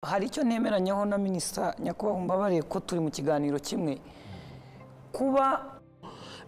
hari icyo nemeranyaho na minisita nyakubahwa mbabariye ko turi mu kiganiro kimwe kuba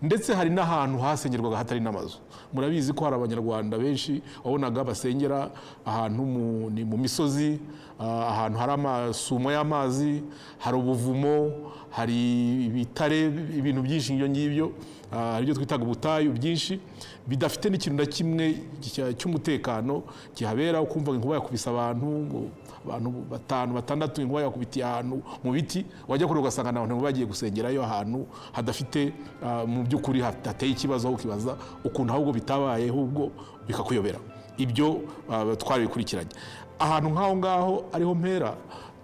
ndetse hari n'ahantu hasengerwaga hatari n'amazu murabizi ko hari abanyarwanda benshi wabonaga basengera ahantu mu- ni mu misozi ah, ahantu hari amasumo y'amazi hari ubuvumo hari ibitare ibintu byinshi ibyo ngibyo ah, ari byo twitaga ubutayu byinshi bidafite n'ikintu na kimwe cya- cy'umutekano kihabera ukumva inkuba yakubise abantu ngo abantu batanu batandatu inkuba yakubitiye ahantu mu biti wajya kure ugasanga ni abantu bagiye gusengerayo ahantu hadafite ah, mu by'ukuri hat- hateye ikibazo aho ukibaza ukuntu ahubwo bitabaye ahubwo bikakuyobera ibyo ah, twarabikurikiranye ahantu nk'aho ngaho ariho mpera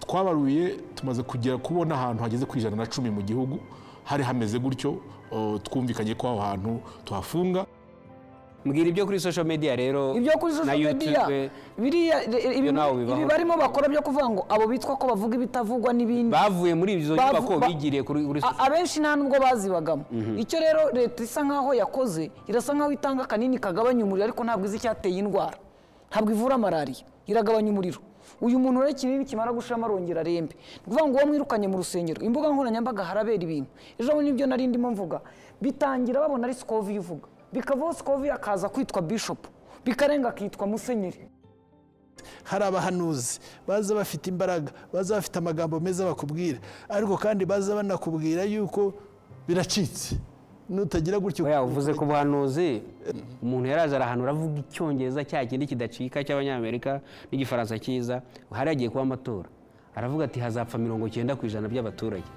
twabaruye tumaze kugera kubona ahantu hageze ku ijana na cumi mu gihugu hari hameze gutyo oh, twumvikanye ko aho hantu tuhafunga mbwira ibyo kuri social media rero ibyo kuri na social media YouTube biriya ibi nawe bibaho. barimo bakora byo kuvuga ngo abo bitwa ko bavuga ibitavugwa n'ibindi bavuye muri izo Bavu- nyubako ba- bigiriye kuri kuri A- abenshi nta nubwo bazibagamo icyo rero leta isa nkaho yakoze irasa nkaho itanga akanini kagabanya umuriro ariko ntabwo izi icyateye indwara ntabwo ivura malariya iragabanya umuriro uyu muntu rero ikinini kimara gushiramo arongera arembe ni ukuvuga ngo uwo mwirukanye mu rusengero imbuga nkoranyambaga harabera ibintu ejo bundi nibyo nari ndimo mvuga bitangira babona ari sikovi uvuga bikavaho sikovi akaza kwitwa bishopu bikarenga akitwa musenyeri hari abahanuzi baza bafite imbaraga baza bafite amagambo meza bakubwira ariko kandi baza banakubwira yuko biracitse nutagira gutyo oya uvuze ku buhanuzi umuntu yaraza arahanura avuga icyongereza cya kindi kidacika cy'abanyamerika n'igifaransa cyiza hari agiye kuba amatora aravuga ati hazapfa mirongo icyenda ku ijana by'abaturage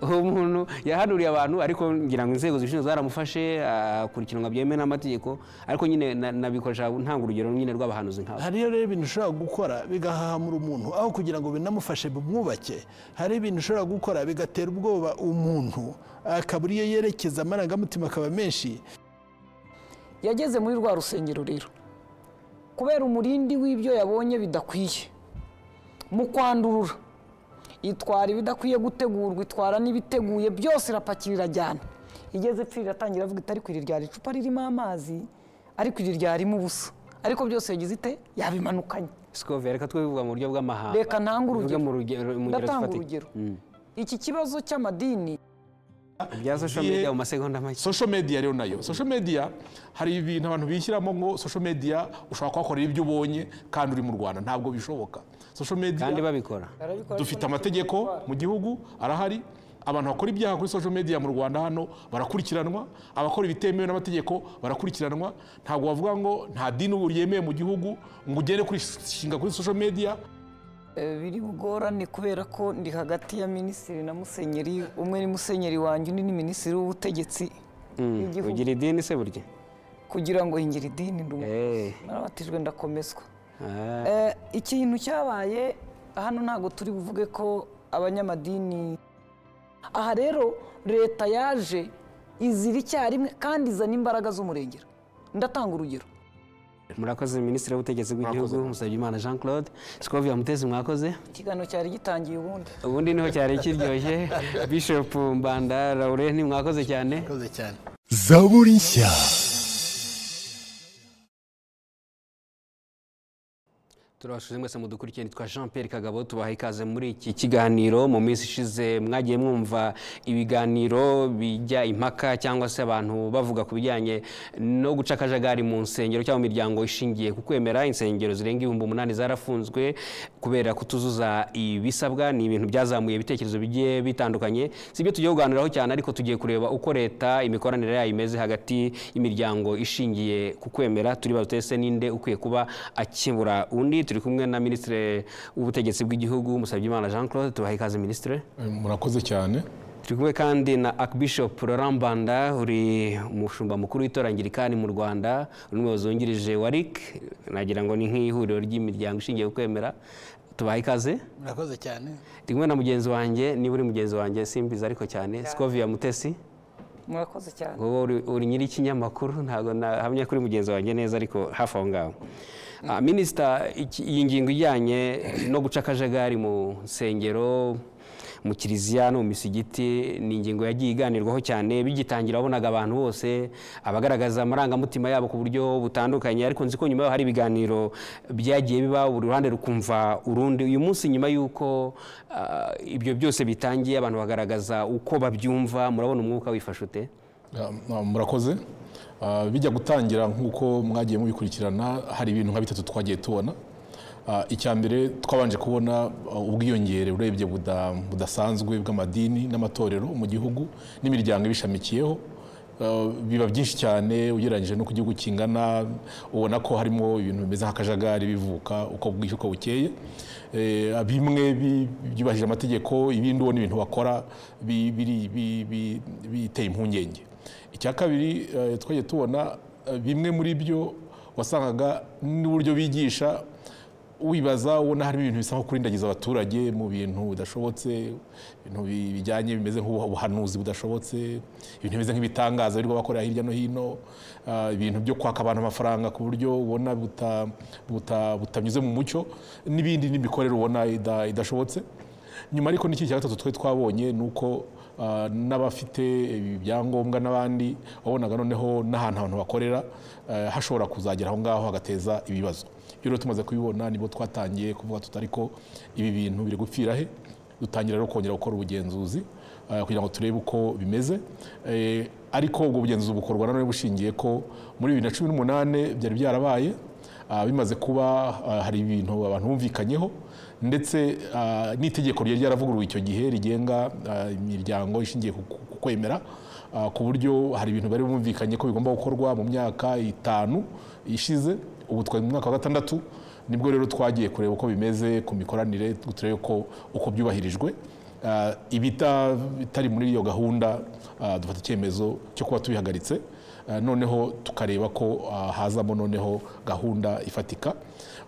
uwo muntu yahanuriye abantu ariko ngira ngo inzego zibishinzwe zaramufashe akurikiranwa byemewe n'amategeko ariko nyine na- nabikoresha ntanga urugero nyine rw'abahanuzi nkabo hariyo rero ibintu ushobora gukora bigahahamura umuntu aho kugira ngo binamufashe bimwubake hari ibintu ushobora gukora bigatera ubwoba umuntu akabura iyo yerekeza amarangamutima akaba menshi yageze muri rwa rusengero rero kubera umurindi w'ibyo yabonye bidakwiye mu kwandurura itwara ibidakwiye gutegurwa itwara n'ibiteguye byose irapakira irajyana igeze ipfira iratangira avuga iti ariko iri ryari icupa ririmo amazi ariko iri ryarimo ubusa ariko byose yagize ite yabimanukanye sikove reka twivuga mu buryo bw'amahanga reka ntange urugero Tuvuge mu rugero mu ngero ndatanga zifatika. urugero Mm. iki kibazo cy'amadini ibya social media mu masegonda make social media rero nayo social media hari ibintu abantu bishyiramo ngo social media ushobora kuhakorera ibyo ubonye kandi uri mu rwanda ntabwo bishoboka social media kandi babikora dufite amategeko mu gihugu arahari abantu bakora ibyaha kuri social media mu rwanda hano barakurikiranwa abakora ibitemewe n'amategeko barakurikiranwa ntabwo bavuga ngo nta dini ubu ryemewe mu gihugu ngo ugende kurishinga kuri social media Eh, biri bugorane kubera ko ndi hagati ya minisitiri na musenyeri umwe ni musenyeri wanjye undi ni minisitiri w'ubutegetsi bw'igihugu ugira idini se burya kugira ngo hingira idini ndi umu- Eh. narabatijwe ndakomezwa Ah. Eh, ikintu cyabaye hano ntabwo turi buvuge ko abanyamadini aha rero leta yaje izira icyarimwe kandi izana imbaraga z'umurengera ndatanga urugero murakoze minisitiri w'ubutegetsi bw'igihugu musabyimana jean claude sikovia mutezi mwakoze ikiganiro cyari gitangiye ubundi ubundi niho cyari kiryoshye bishop mbanda laurent mwakoze cyane murakoze cyane zaburi nshya turabashije mwese mudukurikiye nitwa jean pierre kagabo tubaha ikaze muri iki kiganiro mu minsi ishize mwagiye mwumva ibiganiro bijya impaka cyangwa se abantu bavuga ku bijyanye no guca akajagari mu nsengero cyangwa mu miryango ishingiye ku kwemera insengero zirenga ibihumbi umunani zarafunzwe kubera kutuzuza ibisabwa ni ibintu byazamuye ibitekerezo bigiye bitandukanye si ibyo tugiye kuganiraho cyane ariko tugiye kureba uko leta imikoranire yayo imeze hagati y'imiryango ishingiye ku kwemera turi batese ninde ukwiye kuba akibura undi turi kumwe na minisitiri w'ubutegetsi bw'igihugu musabyimana jean claude tubaha ikaze minisitiri murakoze cyane turi kumwe kandi na archbishop laurent mbanda uri umushumba mukuru w'itorangirikani mu rwanda uri umuyobozi wungirije wa ric nagira ngo ni nk'ihuriro ry'imiryango ishingiye ku kwemera tubaha ikaze murakoze cyane ndi kumwe na mugenzi wanjye niba uri mugenzi wanjye simbizi ariko cyane sikovia mutesi murakoze cyane wowe uri- uri nyir'ikinyamakuru ntabwo nahamya kuri mugenzi wanjye neza ariko hafi aho ngaho Ah, minisita iki- iyi ngingo ijyanye no guca akajagari mu nsengero mu kiliziya no mu misigiti ni ingingo yagiye iganirwaho cyane bigitangira wabonaga abantu bose abagaragaza amarangamutima yabo ku buryo butandukanye ariko nzi ko nyuma yaho hari ibiganiro byagiye biba buri ruhande rukumva urundi uyu munsi nyuma y'uko ah, ibyo byose bitangiye abantu bagaragaza uko babyumva murabona umwuka wifashe ute Ya, na- murakoze Ah, bijya gutangira nk'uko mwagiye mubikurikirana hari ibintu nka bitatu twagiye tubona Ah, icya mbere twabanje kubona ah, ubwiyongere urebye buda- budasanzwe bw'amadini n'amatorero mu gihugu n'imiryango ibishamikiyeho Ah, biba byinshi cyane ugereranyije no ku gihugu kingana ubona ko harimo ibintu bimeze nk'akajagari bivuka uko bwije uko bukeye Eh, bimwe bi- byubahirije amategeko ibindi ubona ibintu bakora bi- biri- bi- bi- biteye impungenge icya kabiri eh, twagiye tubona eh, bimwe muri byo wasangaga n'uburyo bigisha wibaza ubona harimo ibintu bisa nko kurindagiza abaturage mu bintu bidashobotse ibintu bi- bijyanye bimeze nk'ubuhanuzi budashobotse ibintu bimeze nk'ibitangaza birirwa bakorera hirya no hino ah, ibintu byo kwaka abantu amafaranga ku buryo ubona buta- buta- butanyuze mu mucyo n'ibindi n'imikorere ubona ida- idashobotse nyuma ariko n'ikindi cya gatatu twe twabonye ni uko ah, n'abafite ibyangombwa n'abandi wabonaga noneho n'ahantu abantu bakorera eh, hashobora kuzagera aho ngaho hagateza ibibazo iyo rero tumaze kubibona nibo twatangiye kuvuga tuti ariko ibi bintu biri gupfira he dutangira rero kongera gukora ubugenzuzi eh, kugira ngo turebe uko bimeze Eh, ariko ubwo bugenzuzi bukorwa na none bushingiye ko muri bibiri na cumi n'umunani byari byarabaye Ah, bimaze kuba ah, hari ibintu abantu bumvikanyeho ndetse ah, n'itegeko ryari ryaravuguruwe icyo gihe rigenga ah, imiryango ishingiye ku ku- ku kwemera ah, ku buryo hari ibintu bari bumvikanye ko bigomba gukorwa mu myaka itanu ishize ubu twari mu mwaka wa gatandatu nibwo rero twagiye kureba uko bimeze ku mikoranire turebe ko uko byubahirijwe Ah, ibita- bitari muri iyo gahunda ah, dufata icyemezo cyo kuba tubihagaritse Ah, noneho tukareba ko ah, hazamo noneho gahunda ifatika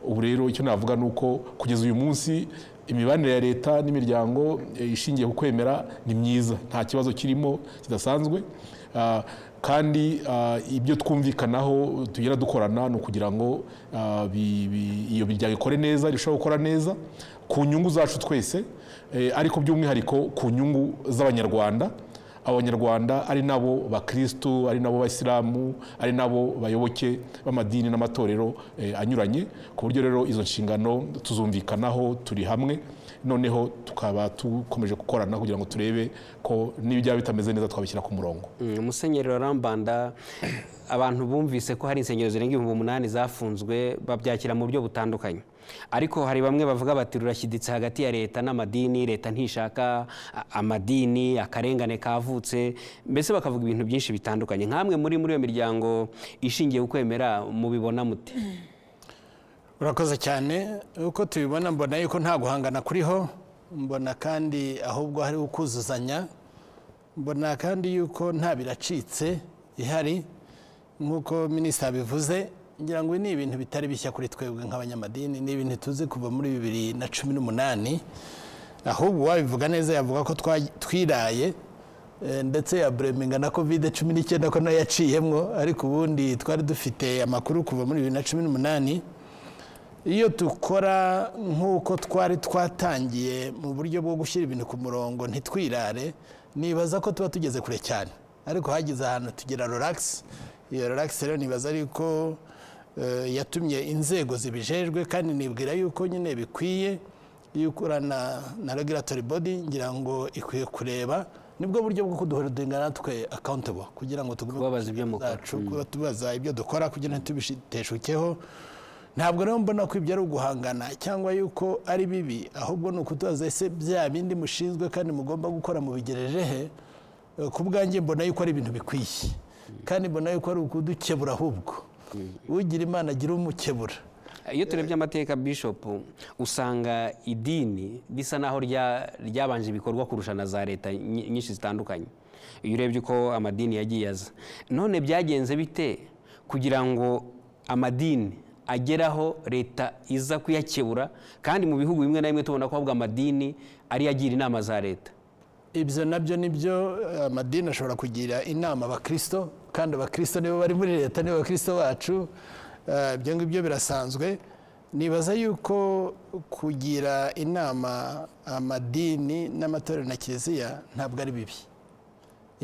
ubu rero icyo navuga ni uko kugeza uyu munsi imibanire ya leta n'imiryango eh, ishingiye ku kwemera ni myiza nta kibazo kirimo kidasanzwe Ah, kandi ah, ibyo twumvikanaho tugera dukorana ni ukugira ngo ah, bi- bi- iyo miryango ikore neza irusheho gukora neza ku nyungu zacu twese eh, ariko by'umwihariko ku nyungu z'abanyarwanda abanyarwanda ari nabo bakirisitu ari nabo basilamu ari nabo bayoboke b'amadini n'amatorero eh, anyuranye ku buryo rero izo nshingano tuzumvikanaho turi hamwe noneho tukaba dukomeje gukorana kugira ngo turebe ko n'iyo byaba bitameze neza twabishyira ku murongo Mm, musenyeri warambanda abantu bumvise ko hari insengero zirenga ibihumbi umunani zafunzwe babyakira mu buryo butandukanye ariko hari bamwe bavuga bati rurashyiditse hagati ya leta n'amadini leta ntishaka a- amadini akarengane kavutse mbese bakavuga ibintu byinshi bitandukanye nk'amwe muri muri iyo miryango ishingiye ku kwemera mubibona mute urakoze cyane uko tubibona mbona yuko nta guhangana kuriho mbona kandi ahubwo hari ukuzuzanya mbona kandi yuko nta biracitse ihari nk'uko minisita abivuze ngira ngo ibi ni ibintu bitari bishya kuri twebwe nk'abanyamadini ni ibintu tuzi kuva muri bibiri na cumi n'umunani ahubwo uwabivuga neza yavuga ko twa- twiraye eh, ndetse ya bureminga na kovide cumi n'icyenda ko nayo yaciyemo ariko ubundi twari dufite amakuru kuva muri bibiri na cumi n'umunani iyo dukora nk'uko twari twatangiye mu buryo bwo gushyira ibintu ku murongo ntitwirare nibaza ko tuba tugeze kure cyane ariko hageze ahantu tugira relax iyo relax rero nibaza ariko yatumye inzego zibijejwe kandi nibwira yuko nyine bikwiye iyo ukorana na regulatory body ngira ngo ikwiye kureba nibwo buryo bwo kuduhora twe accountable kugira ngo tugume Kubabaza ibyo mukora. kuba tubaza ibyo dukora kugira ngo tubishiteshukeho ntabwo rero mbona ko ibyo ari uguhangana cyangwa yuko ari bibi ahubwo ni ukutubaza ese bya bindi mushinzwe kandi mugomba gukora mubigereje he Eh, ku bwanjye mbona yuko ari ibintu bikwiye kandi mbona yuko ari ukudukebura ahubwo ugira imana agira umukebura iyo turebye amateka bishopu usanga idini risa naho rya- ryabanje ibikorwa kurusha na za leta nyi- nyinshi zitandukanye iyo urebye uko amadini yagiye aza none byagenze bite kugira ngo amadini agere aho leta iza kuyakebura kandi mu bihugu bimwe na bimwe tubona ko ahubwo amadini ariyo agira inama za leta ibyo nabyo nibyo eh, amadini ashobora kugira inama abakristo kandi abakristo nibo bari muri leta nibo bakristo bacu eh, ibyo ngibyo birasanzwe nibaza yuko kugira inama amadini n'amatorero na kiliziya ntabwo ari bibi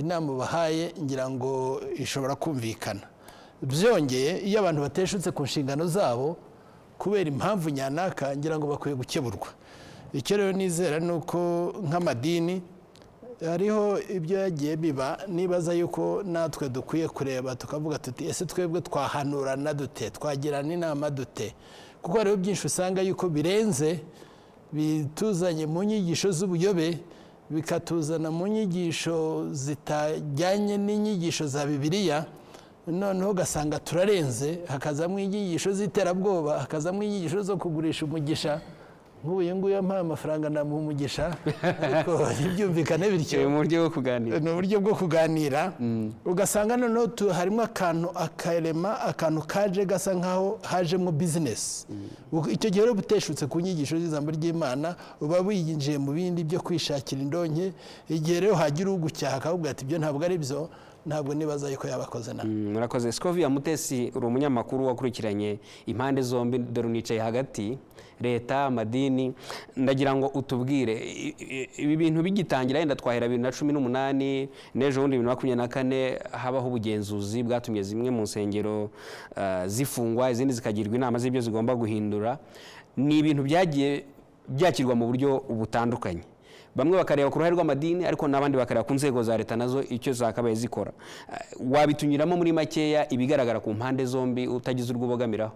inama ubahaye ngira ngo ishobora kumvikana byongeye iyo abantu bateshutse ku nshingano zabo kubera impamvu nyanaka ngira ngo bakwiye gukeburwa icyo rero nizera ni uko nk'amadini hariho ibyo yagiye biba nibaza yuko natwe dukwiye kureba tukavuga tuti ese twebwe twahanurana dute twagirana inama dute kuko hariho byinshi usanga yuko birenze bituzanye mu nyigisho z'ubuyobe bikatuzana mu nyigisho zitajyanye n'inyigisho za bibiliya noneho ugasanga turarenze hakazamo inyigisho z'iterabwoba hakazamo inyigisho zo kugurisha umugisha nk'uyu nguyu ampaye amafaranga namuha umugisha ariko ntibyumvikane bityo mu buryo bwo kuganira ni uburyo bwo kuganira ugasanga noneho tu- harimo akantu akarema akantu kaje gasa nkaho hajemo bizinesi icyo gihe rero buteshutse ku nyigisho z'ijambo ry'imana uba winjiye mu bindi byo kwishakira indonke igihe rero hagira ugucyaha akavuga ati ibyo ntabwo ari byo ntabwo nibaza yuko yabakoze nawe Mm, murakoze sikoviya mutesi uri umunyamakuru wakurikiranye impande zombi dore unicaye hagati leta amadini ndagira ngo utubwire i- i- ibi bintu bigitangira yenda twahera bibiri na cumi n'umunani n'ejo bundi bibiri na makumyabiri na kane habaho ubugenzuzi bwatumye zimwe mu nsengero ah, zifungwa izindi zikagirwa inama z'ibyo zigomba guhindura ni ibintu byagiye byakirwa mu buryo butandukanye bamwe bakareba ku ruhare rw'amadini ariko n'abandi bakareba ku nzego za leta nazo icyo zakabaye zikora Eh, wabitunyuramo muri makeya ibigaragara ku mpande zombi utagize urwo ubogamiraho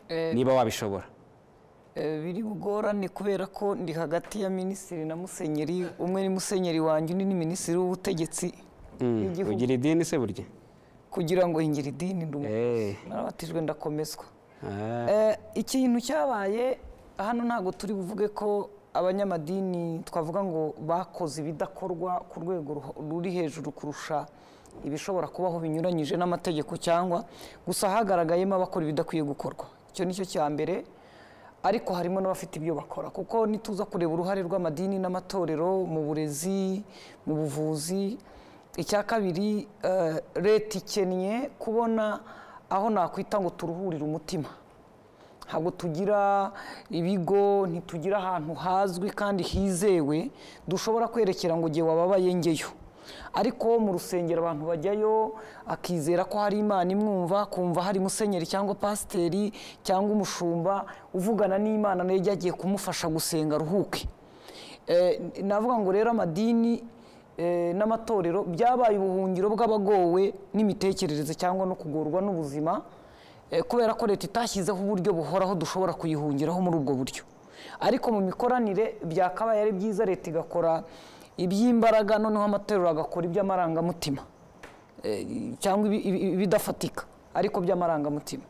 Eh, niba wabishobora Eh, biri bugorane kubera ko ndi hagati ya minisitiri na musenyeri umwe ni musenyeri wanjye undi ni minisitiri w'ubutegetsi Mm, bw'igihugu. ugira idini se burya kugira ngo hingira idini ndi umu- Eh, narabatijwe ndakomezwa ah, Eh, ikintu cyabaye hano ntabwo turi buvuge ko abanyamadini twavuga ngo bakoze ibidakorwa ku rwego ruho- ruri hejuru kurusha ibishobora kubaho binyuranyije n'amategeko cyangwa gusa hagaragayemo abakora ibidakwiye gukorwa icyo ni cyo cya mbere ariko harimo n'abafite ibyo bakora kuko nituza kureba uruhare rw'amadini n'amatorero mu burezi mu buvuzi icya kabiri eh, leta ikennye kubona aho nakwita ngo turuhurire umutima ntabwo tugira ibigo ntitugira ahantu hazwi kandi hizewe dushobora kwerekera ngo igihe wababaye ngeyo ariko mu rusengero abantu bajyayo akizera ko hari imana imwumva kumva hari musenyeri cyangwa pasiteri cyangwa umushumba uvugana n'imana nayo ijya agiye kumufasha gusenga aruhuke Eh, navuga ngo rero amadini eh, n'amatorero byabaye ubuhungiro bw'abagowe n'imitekerereze cyangwa no kugorwa n'ubuzima eh, kubera ko leta itashyizeho uburyo buhoraho dushobora kuyihungiraho muri ubwo buryo ariko mu mikoranire byakabaye ari byiza leta igakora iby'imbaraga noneho amatorero agakora iby'amarangamutima eh, cyangwa ibi- ibi- ibidafatika ariko by'amarangamutima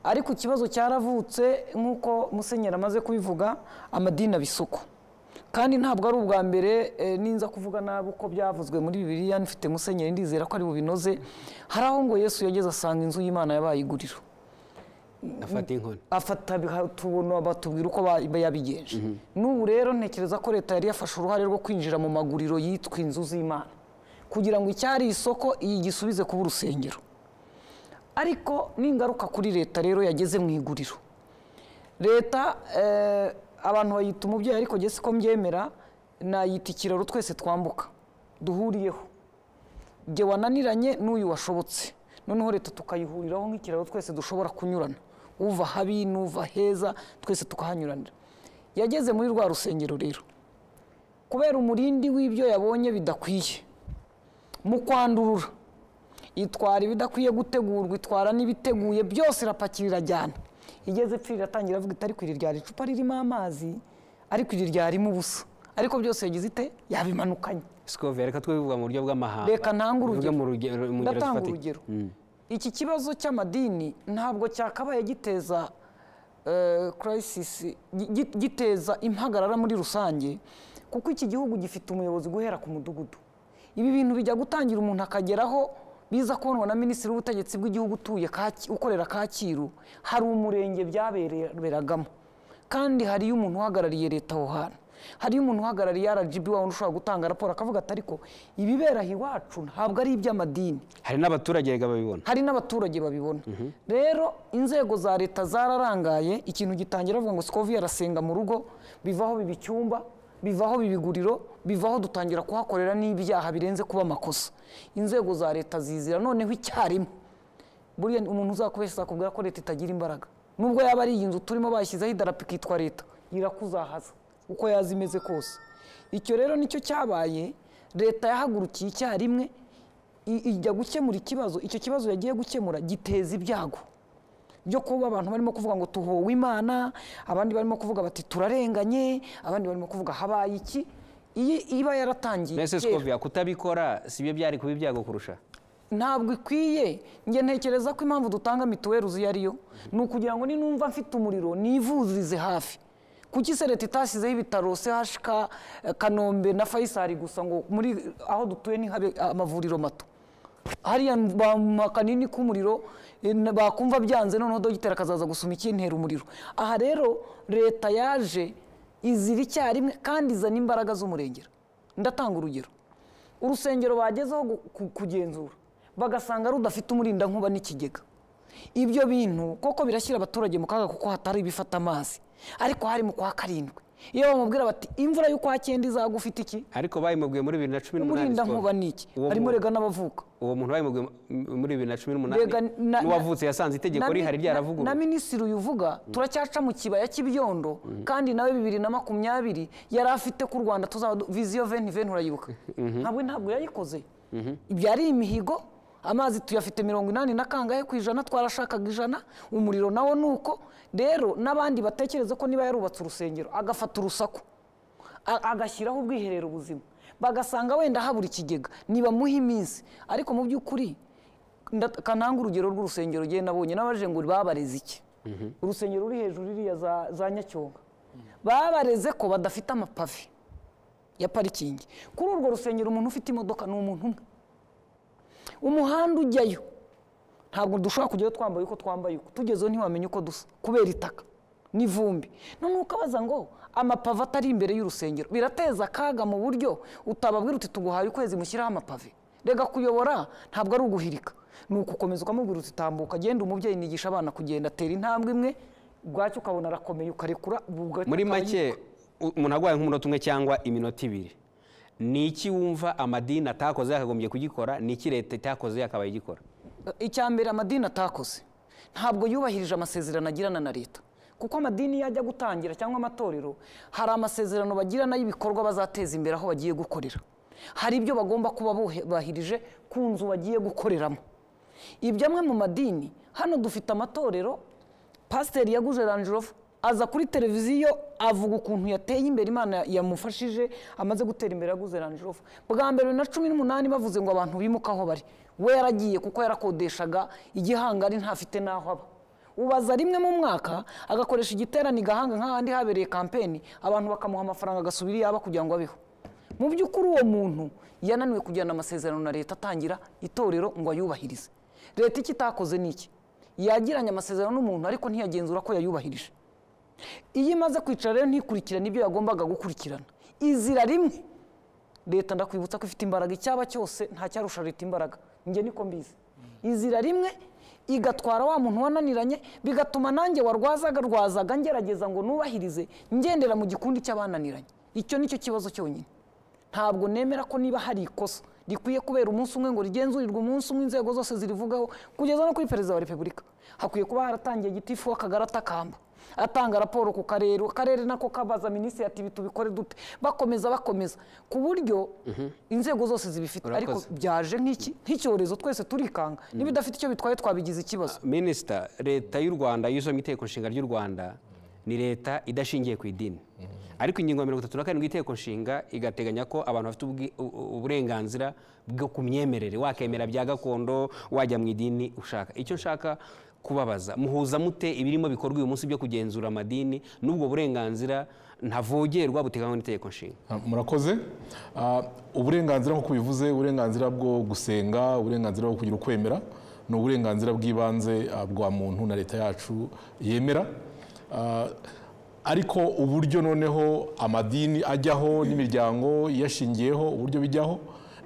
ariko ikibazo cyaravutse nk'uko musenyeri amaze kubivuga amadini abisuko kandi ntabwo ari ubwa mbere eh, ninza kuvuga nabi uko byavuzwe muri bibiliya nifite musenyeri ndizera ko ari bubinoze hari aho ngo yesu yageze asanga inzu y'imana yabaye iguriro afata inkoni afata biha- tubona batubwira uko ba- yabigenje n'ubu rero ntekereza ko leta yari yafashe uruhare rwo kwinjira mu maguriro yitwa inzu z'imana kugira ngo icyari isoko iyi gisubize kuba urusengero ariko n'ingaruka kuri leta rero yageze mu iguriro leta eh, abantu bayita umubyeyi ariko jye siko mbyemera nayita ikiraro twese twambuka duhuriyeho jye wananiranye n'uyu washobotse noneho leta tukayihuriraho nk'ikiraro twese dushobora kunyurana uva habi n'uva heza twese tukahanyuranira yageze muri rwa rusengero rero kubera umurindi w'ibyo yabonye bidakwiye mu kwandurura itwara ibidakwiye gutegurwa itwara n'ibiteguye byose irapakira irajyana igeze ipfira iratangira avuga iti ariko iri ryari icupa ririmo amazi ariko iri ryarimo ubusa ariko byose yagize ite yabimanukanye sikoviya reka twivuga mu buryo bw'amahanga Reka ntange urugero. Tuvuge mu rugero mu ngero ndatanga zifatika. urugero iki kibazo cy'amadini ntabwo cyakabaye giteza eh, crisis gi- gi- giteza impagarara muri rusange kuko iki gihugu gifite umuyobozi guhera ku mudugudu ibi bintu bijya gutangira umuntu akageraho biza kubonwa na minisitiri w'ubutegetsi bw'igihugu utuye Kaki- ukorera kacyiru hari umurenge byaberagamo kandi hariyo umuntu uhagarariye leta aho hantu hariyo umuntu uhagarariye rgb wabona ushobora gutanga raporo akavuga ati ariko ibibera aha iwacu ntabwo ari iby'amadini hari n'abaturage erega babibona hari n'abaturage babibona rero inzego za leta zararangaye ikintu gitangira bavuga ngo sikovi arasenga mu rugo bivaho biba icyumba bivaho biba iguriro bivaho dutangira kuhakorera n'ibyaha birenze kuba amakosa inzego za leta zizira noneho icyarimwe buriya umuntu uzakubeshya akubwira ko leta itagira imbaraga nubwo yaba ari iyi nzu turimo bashyizeho idarapo ikitwa leta irakuzahaza uko yaza imeze kose icyo rero nicyo cyabaye leta yahagurukiye icyarimwe i- ijya gukemura ikibazo icyo kibazo yagiye gukemura giteza ibyago byo kuba abantu barimo kuvuga ngo tuhowe imana abandi barimo kuvuga bati turarenganye abandi barimo kuvuga habaye iki iyi iba yaratangiye mbese kera. sikovia kutabikora si byo byari kuba ibyago kurusha ntabwo ikwiye njye ntekereza ko impamvu dutanga mituweli uzi iyo ari yo ni ukugira ngo ninumva mfite umuriro nivurize hafi kuki se leta itashyizeho ibitaro chk eh, kanombe na fayisari gusa ngo muri aho dutuye ntihabe amavuriro mato hariya bampa kanini k'umuriro eh, na- bakumva byanze noneho dogiteri akazaza gusoma ikintera umuriro aha rero leta yaje izira icyarimwe kandi izana imbaraga z'umurengera ndatanga urugero urusengero bagezeho gu- ku- kugenzura bagasanga rudafite umurindankuba n'ikigega ibyo bintu koko birashyira abaturage mu kaga kuko hatari ibifata amazi ariko hari mu kwa karindwi iyo bamubwira bati imvura y'ukwa cyenda izagufite iki ariko bayimubwiye muri bibiri na cumi n'umunani umurindankuba ni iki Uwo harimo mu- rega n'abavuka uwo muntu bayimubwiye muri bibiri na cumi Rega n'umunani na- n'uwavutse yasanze itegeko na mi- rihari na- ryaravugurura na minisitiri uyu uvuga turacyaca mu kibaya cy'ibyondo kandi nawe bibiri na makumyabiri yari afite ko u rwanda tuzaba du- viziyo veni veni urayibuka ntabwo ntabwo yayikoze byari imihigo amazi tuyafite mirongo inani na kangahe ku ijana twarashakaga ijana umuriro nawo ni uko rero n'abandi batekereza ko niba yarubatse urusengero agafata urusaku a- agashyiraho ubwiherero buzima bagasanga wenda habura ikigega nibamuha iminsi ariko mu by'ukuri nda- kananga urugero rw'urusengero genda nabonye n'abaje ngo babareze iki urusengero ruri hejuru iriya za- za nyacyonga babareze ko badafite amapave ya parikingi kuri urwo rusengero umuntu ufite imodoka ni umuntu umwe umuhanda ujyayo ntabwo dushobora kujyayo twambaye uko twambaye uko tugezeho ntiwamenya uko dusa kubera itaka n'ivumbi noneho ukabaza ngo amapave atari imbere y'urusengero birateza akaga mu buryo utababwira uti tuguhaye ukwezi mushyiraho amapave rega kuyobora ntabwo ari uguhirika ni ukukomeza ukamubwira uti tambuka genda umubyeyi nigisha abana kugenda atera intambwe imwe bwacyo ukabona arakomeye ukarekura bugacya muri ukaba make u- umuntu arwaye nk'umunota umwe cyangwa iminota ibiri ni iki wumva amadini atakoze yakagombye kugikora ni iki leta itakoze yakabaye igikora icya mbere amadini atakoze ntabwo yubahirije amasezerano agirana na leta kuko amadini yajya gutangira cyangwa amatorero hari amasezerano bagirana y'ibikorwa bazateza imbere aho bagiye gukorera hari ibyo bagomba kuba bubahirije ku nzu bagiye gukoreramo ibyo amwe mu madini hano dufite amatorero pasiteri yaguje ranjirofu aza kuri televiziyo avuga ukuntu yateye imbere imana yamufashije amaze gutera imbere yaguze ranjirofu bwa mbere bibiri na cumi n'umunani bavuze ngo abantu bimuke aho bari we yaragiye kuko yarakodeshaga igihangari ntafite n'aho aba ubaza rimwe mu mwaka agakoresha igiterane igahanga nk'ahandi habereye kampeni abantu bakamuha amafaranga agasubira iyaba kugira ngo abeho mu by'ukuri uwo muntu yananiwe kujyana amasezerano na leta atangira itorero ngo ayubahirize leta icyo itakoze ni iki yagiranye amasezerano n'umuntu ariko ntiyagenzura ko yayubahirije iyo imaze kwicara rero ntikurikirane ibyo yagombaga gukurikirana izira rimwe leta ndakwibutsa ko ifite imbaraga icyaba cyose nta cyarusha leta imbaraga njye niko mbizi izira rimwe igatwara wa muntu wananiranye bigatuma nanjye warwazaga rwazaga ngerageza ngo nubahirize ngendera mu gikundi cy'abananiranye icyo nicyo kibazo cyonyine ntabwo nemera ko niba hari ikosa rikwiye kubera umunsi umwe ngo rigenzurirwe umunsi umwe inzego zose zirivugaho kugeza no kuri perezida wa repubulika hakwiye kuba haratangiye gitifu w'akagari atakamba atanga raporo ku karere akarere nako kabaza minisitiri ati ibi tubikore dute bakomeza bakomeza ku buryo inzego zose zibifite Urakoze. ariko byaje nk'iki nk'icyorezo twese turikanga n'ibidafite icyo bitwaye twabigize ikibazo minisita leta y'u rwanda iyo usomye iteko nshinga ry'u rwanda ni leta idashingiye ku idini ariko ingingo ya mirongo itatu na karindwi y'iteko nshinga igateganya ko abantu bafite ubwi- u- u- uburenganzira bwo ku myemerere wakemera bya gakondo wajya mu idini ushaka icyo nshaka kubabaza muhuza mute ibirimo bikorwa uyu munsi byo kugenzura amadini n'ubwo burenganzira ntavogerwa buteganywa n'itegeko nshinga Ah, murakoze Ah, uburenganzira nk'uko bivuze uburenganzira bwo gusenga uburenganzira bwo kugira ukwemera ni uburenganzira bw'ibanze ah, bwa muntu na leta yacu yemera Ah, ariko uburyo noneho amadini ajyaho n'imiryango iyashingiyeho uburyo bijyaho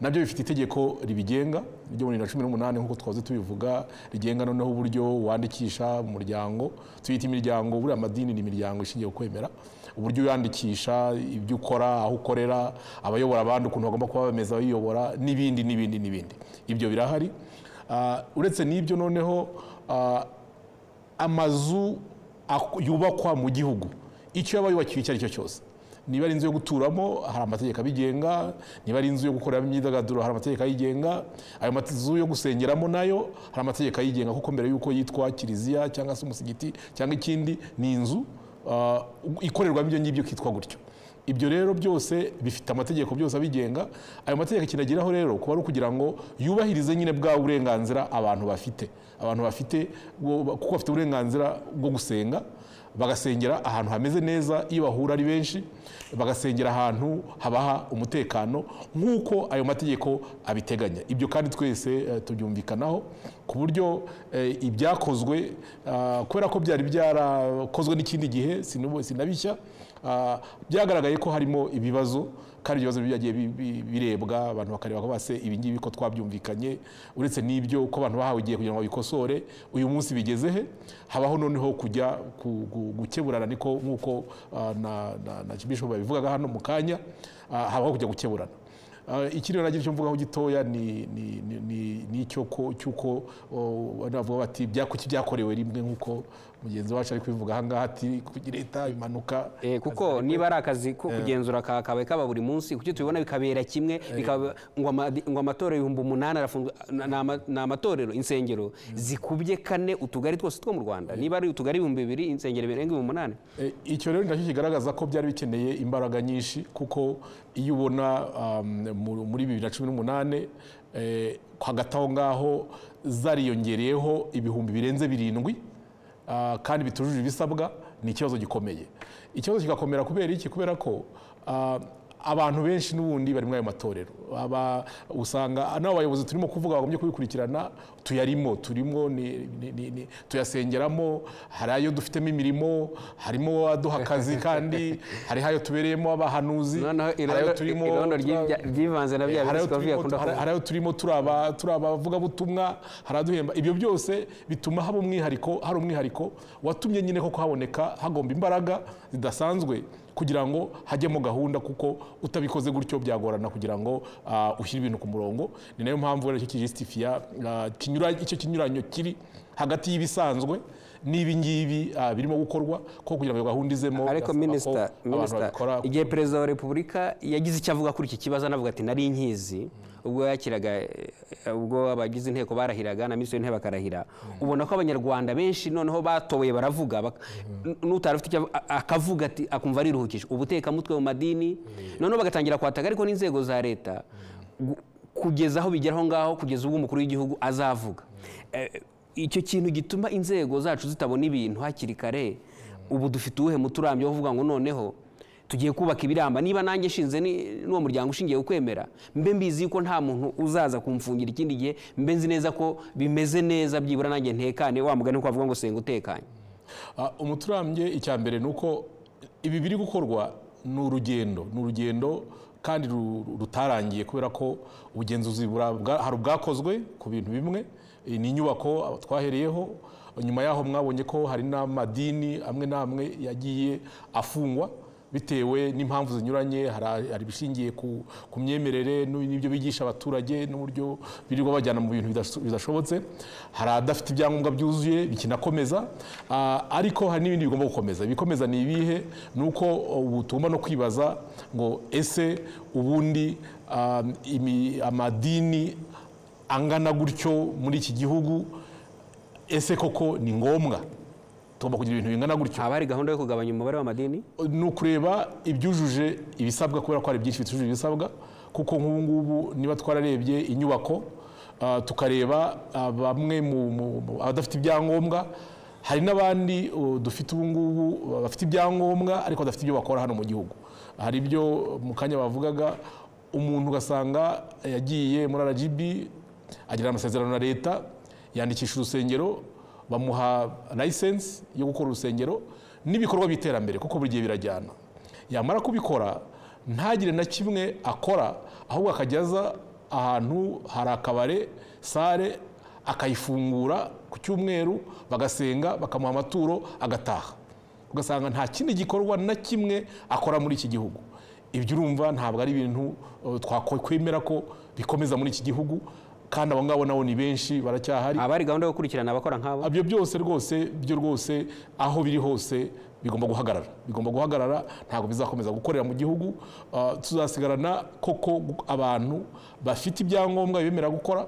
nabyo bifite itegeko ribigenga ryo muri bibiri na cumi n'umunani nk'uko twahoze tubivuga rigenga noneho uburyo wandikisha mu muryango tuyita imiryango buriya amadini ni imiryango ishingiye ku kwemera uburyo uyandikisha ibyo ukora aho ukorera abayobora abandi ukuntu bagomba kuba bameze abayobora n'ibindi n'ibindi n'ibindi ibyo birahari Ah, uretse n'ibyo noneho ah, amazu ak- yubakwa mu gihugu icyo yaba yubakiwe icyo ari cyo cyose niba ari inzu yo guturamo hari amategeko abigenga niba ari inzu yo gukoreramo imyidagaduro hari amategeko ayigenga ayo mazu yo gusengeramo nayo hari amategeko ayigenga kuko mbere y'uko yitwa kiliziya cyangwa se umusigiti cyangwa ikindi ni inzu ah, ikorerwamo ibyo ngibyo kitwa gutyo ibyo rero byose bifite amategeko byose abigenga ayo mategeko kinagiraho rero kuba ari ukugira ngo yubahirize nyine bwa burenganzira abantu bafite abantu bafite bo- kuko bafite uburenganzira bwo gusenga bagasengera ahantu hameze neza iyo bahura ari benshi bagasengera ahantu habaha umutekano nk'uko ayo mategeko abiteganya ibyo kandi twese eh, tubyumvikanaho ku buryo eh, ibyakozwe ah, kubera ko byari byarakozwe n'ikindi gihe sinubu- sinabishya Ah, byagaragaye ko harimo ibibazo kandi ibyo bibazo byagiye bi- bi- birebwa abantu bakareba ko base ibi ngibi ko twabyumvikanye uretse n'ibyo ko abantu bahawe igihe kugira ngo babikosore uyu munsi bigeze he habaho noneho kujya ku- gu- gukeburana niko nk'uko ah, na- na- na bishop babivugaga hano mu kanya ah, habaho kujya gukeburana Ah, ikindi nagira icyo mvugaho gitoya ni ni- ni- ni- ni icyo ko cy'uko oh, navuga bati byakuki byakorewe rimwe nk'uko mugenzi wacu ari kubivuga aha ngaha ati kugira leta impanuka Eh, kuko niba ari akazi ko kugenzura ka- kabaye kaba buri munsi kuki tubibona bikabera kimwe bikaba- ngo amadi- ngo amatorero ibihumbi umunani arafunzwe na- ni ama- ni amatorero insengero zikubye kane utugari twose two mu rwanda niba ari utugari ibihumbi bibiri insengero birenga ibihumbi umunani E, icyo rero nacyo kigaragaza ko byari bikeneye imbaraga nyinshi kuko iyo ubona um, mu- muri bibiri na cumi n'umunani eh, hagati aho ngaho zariyongereyeho ibihumbi birenze birindwi ah, kandi bitujuje ibisabwa ni ikibazo gikomeye ikibazo kigakomera kubera iki kubera ko ah, abantu benshi n'ubundi bari muri ayo matorero Aba- usanga n'abo bayobozi turimo kuvuga bagombye kubikurikirana tuyarimo turimo ni- ni- ni- ni- tuyasengeramo hari ayo dufitemo imirimo harimo aduha akazi kandi hariho ayo tubereyemo abahanuzi noneho hari ayo irondo- turimo irondo twa- ry'ibya- ry'ivanze na bya hari ayo bisikopi turimo- akunda hari- kuvuga hari ayo turimo turaba turi abavugabutumwa hari aduhemba ibyo byose bituma haba umwihariko hari umwihariko watumye nyine koko haboneka hagomba imbaraga zidasanzwe kugira ngo hajyemo gahunda kuko utabikoze gutyo byagorana kugira ngo ah, ushyire ibintu ku murongo ni nayo mpamvu rero icyo kijisitifiya ah, kinyura- icyo kinyuranyo kiri hagati y'ibisanzwe n'ibi ngibi ah, birimo gukorwa ko kugira ngo iyo gahunda izemo birasaba ariko ko minisita abantu minisita babikora igihe perezida wa repubulika yagize icyo avuga kuri iki kibazo anavuga ati nari nkizi ubwo yakiraga eh, ubwo abagize inteko barahiraga na minisitiri w'intebe bakarahira ubona ko abanyarwanda benshi noneho batoboye baravuga bak- n- n'utari ufite icyo av- a- akavuga ati akumva ariruhukije ubutekamutwe mu madini noneho bagatangira kwataka ariko n'inzego za leta gu- kugeza aho bigera aho ngaho kugeza ubwo umukuru w'igihugu azavuga Eh, icyo kintu gituma inzego zacu zitabona ibintu hakiri kare ubu dufite uwuhe muturambyo wo kuvuga ngo noneho tugiye kubaka ibiramba niba nanjye nshinze ni- n'uwo muryango ushingiye ukwemera mbe mbizi yuko nta muntu uzaza kumfungira ikindi gihe mbe nzi neza ko bimeze neza byibura nanjye ntekane wa mugani ko bavuga ngo senga utekanye Ah, umuturambye icya mbere ni uko ibi biri gukorwa ni urugendo ni urugendo kandi ru- ru- rutarangiye kubera ko ubugenzuzi bura- bwa- hari ubwakozwe ku bintu bimwe Eh, ni inyubako ah, twahereyeho nyuma yaho mwabonye ko hari n'amadini amwe n'amwe yagiye afungwa bitewe n'impamvu zinyuranye hari hari ibishingiye ku ku myemerere n'u- n'ibyo bigisha abaturage n'uburyo birirwa bajyana mu bintu bidaso- bidashobotse hari adafite ibyangombwa byuzuye bikinakomeza Ah, ariko hari n'ibindi bigomba gukomeza ibikomeza ni ibihe ni uko ubu tugomba no kwibaza ngo ese ubundi ah, imi- amadini angana gutyo muri iki gihugu ese koko ni ngombwa tugomba kugira ibintu bingana gutyo haba hari gahunda yo kugabanya umubare w'amadini ni ukureba ibyujuje ibisabwa kubera ko hari byinshi bitujuje ibisabwa kuko nk'ubu ngubu niba twararebye inyubako ah, tukareba ah, bamwe mu- mu- mu- abadafite ibyangombwa hari n'abandi oh, dufite ubu ngubu bafite ibyangombwa ariko badafite ibyo bakora hano mu gihugu hari ibyo mu kanya bavugaga umuntu ugasanga yagiye muri rgb agirana amasezerano na leta yandikisha urusengero bamuha license yo gukora urusengero n'ibikorwa by'iterambere kuko buri gihe birajyana yamara kubikora ntagire na kimwe akora ahubwo akajyaza ahantu hari akabare sare akayifungura ku cyumweru bagasenga bakamuha amaturo agataha ugasanga nta kindi gikorwa na kimwe akora muri iki gihugu ibyo urumva ntabwo ari ibintu uh, twakwemera ko bikomeza muri iki gihugu kandi abo ngabo nabo ni benshi baracyahari haba hari gahunda yo gukurikirana abakora nk'abo ibyo byose rwose byo rwose aho biri hose bigomba guhagarara bigomba guhagarara ntabwo bizakomeza gukorera mu gihugu Ah, tuzasigarana koko gu- abantu bafite ibyangombwa bibemera gukora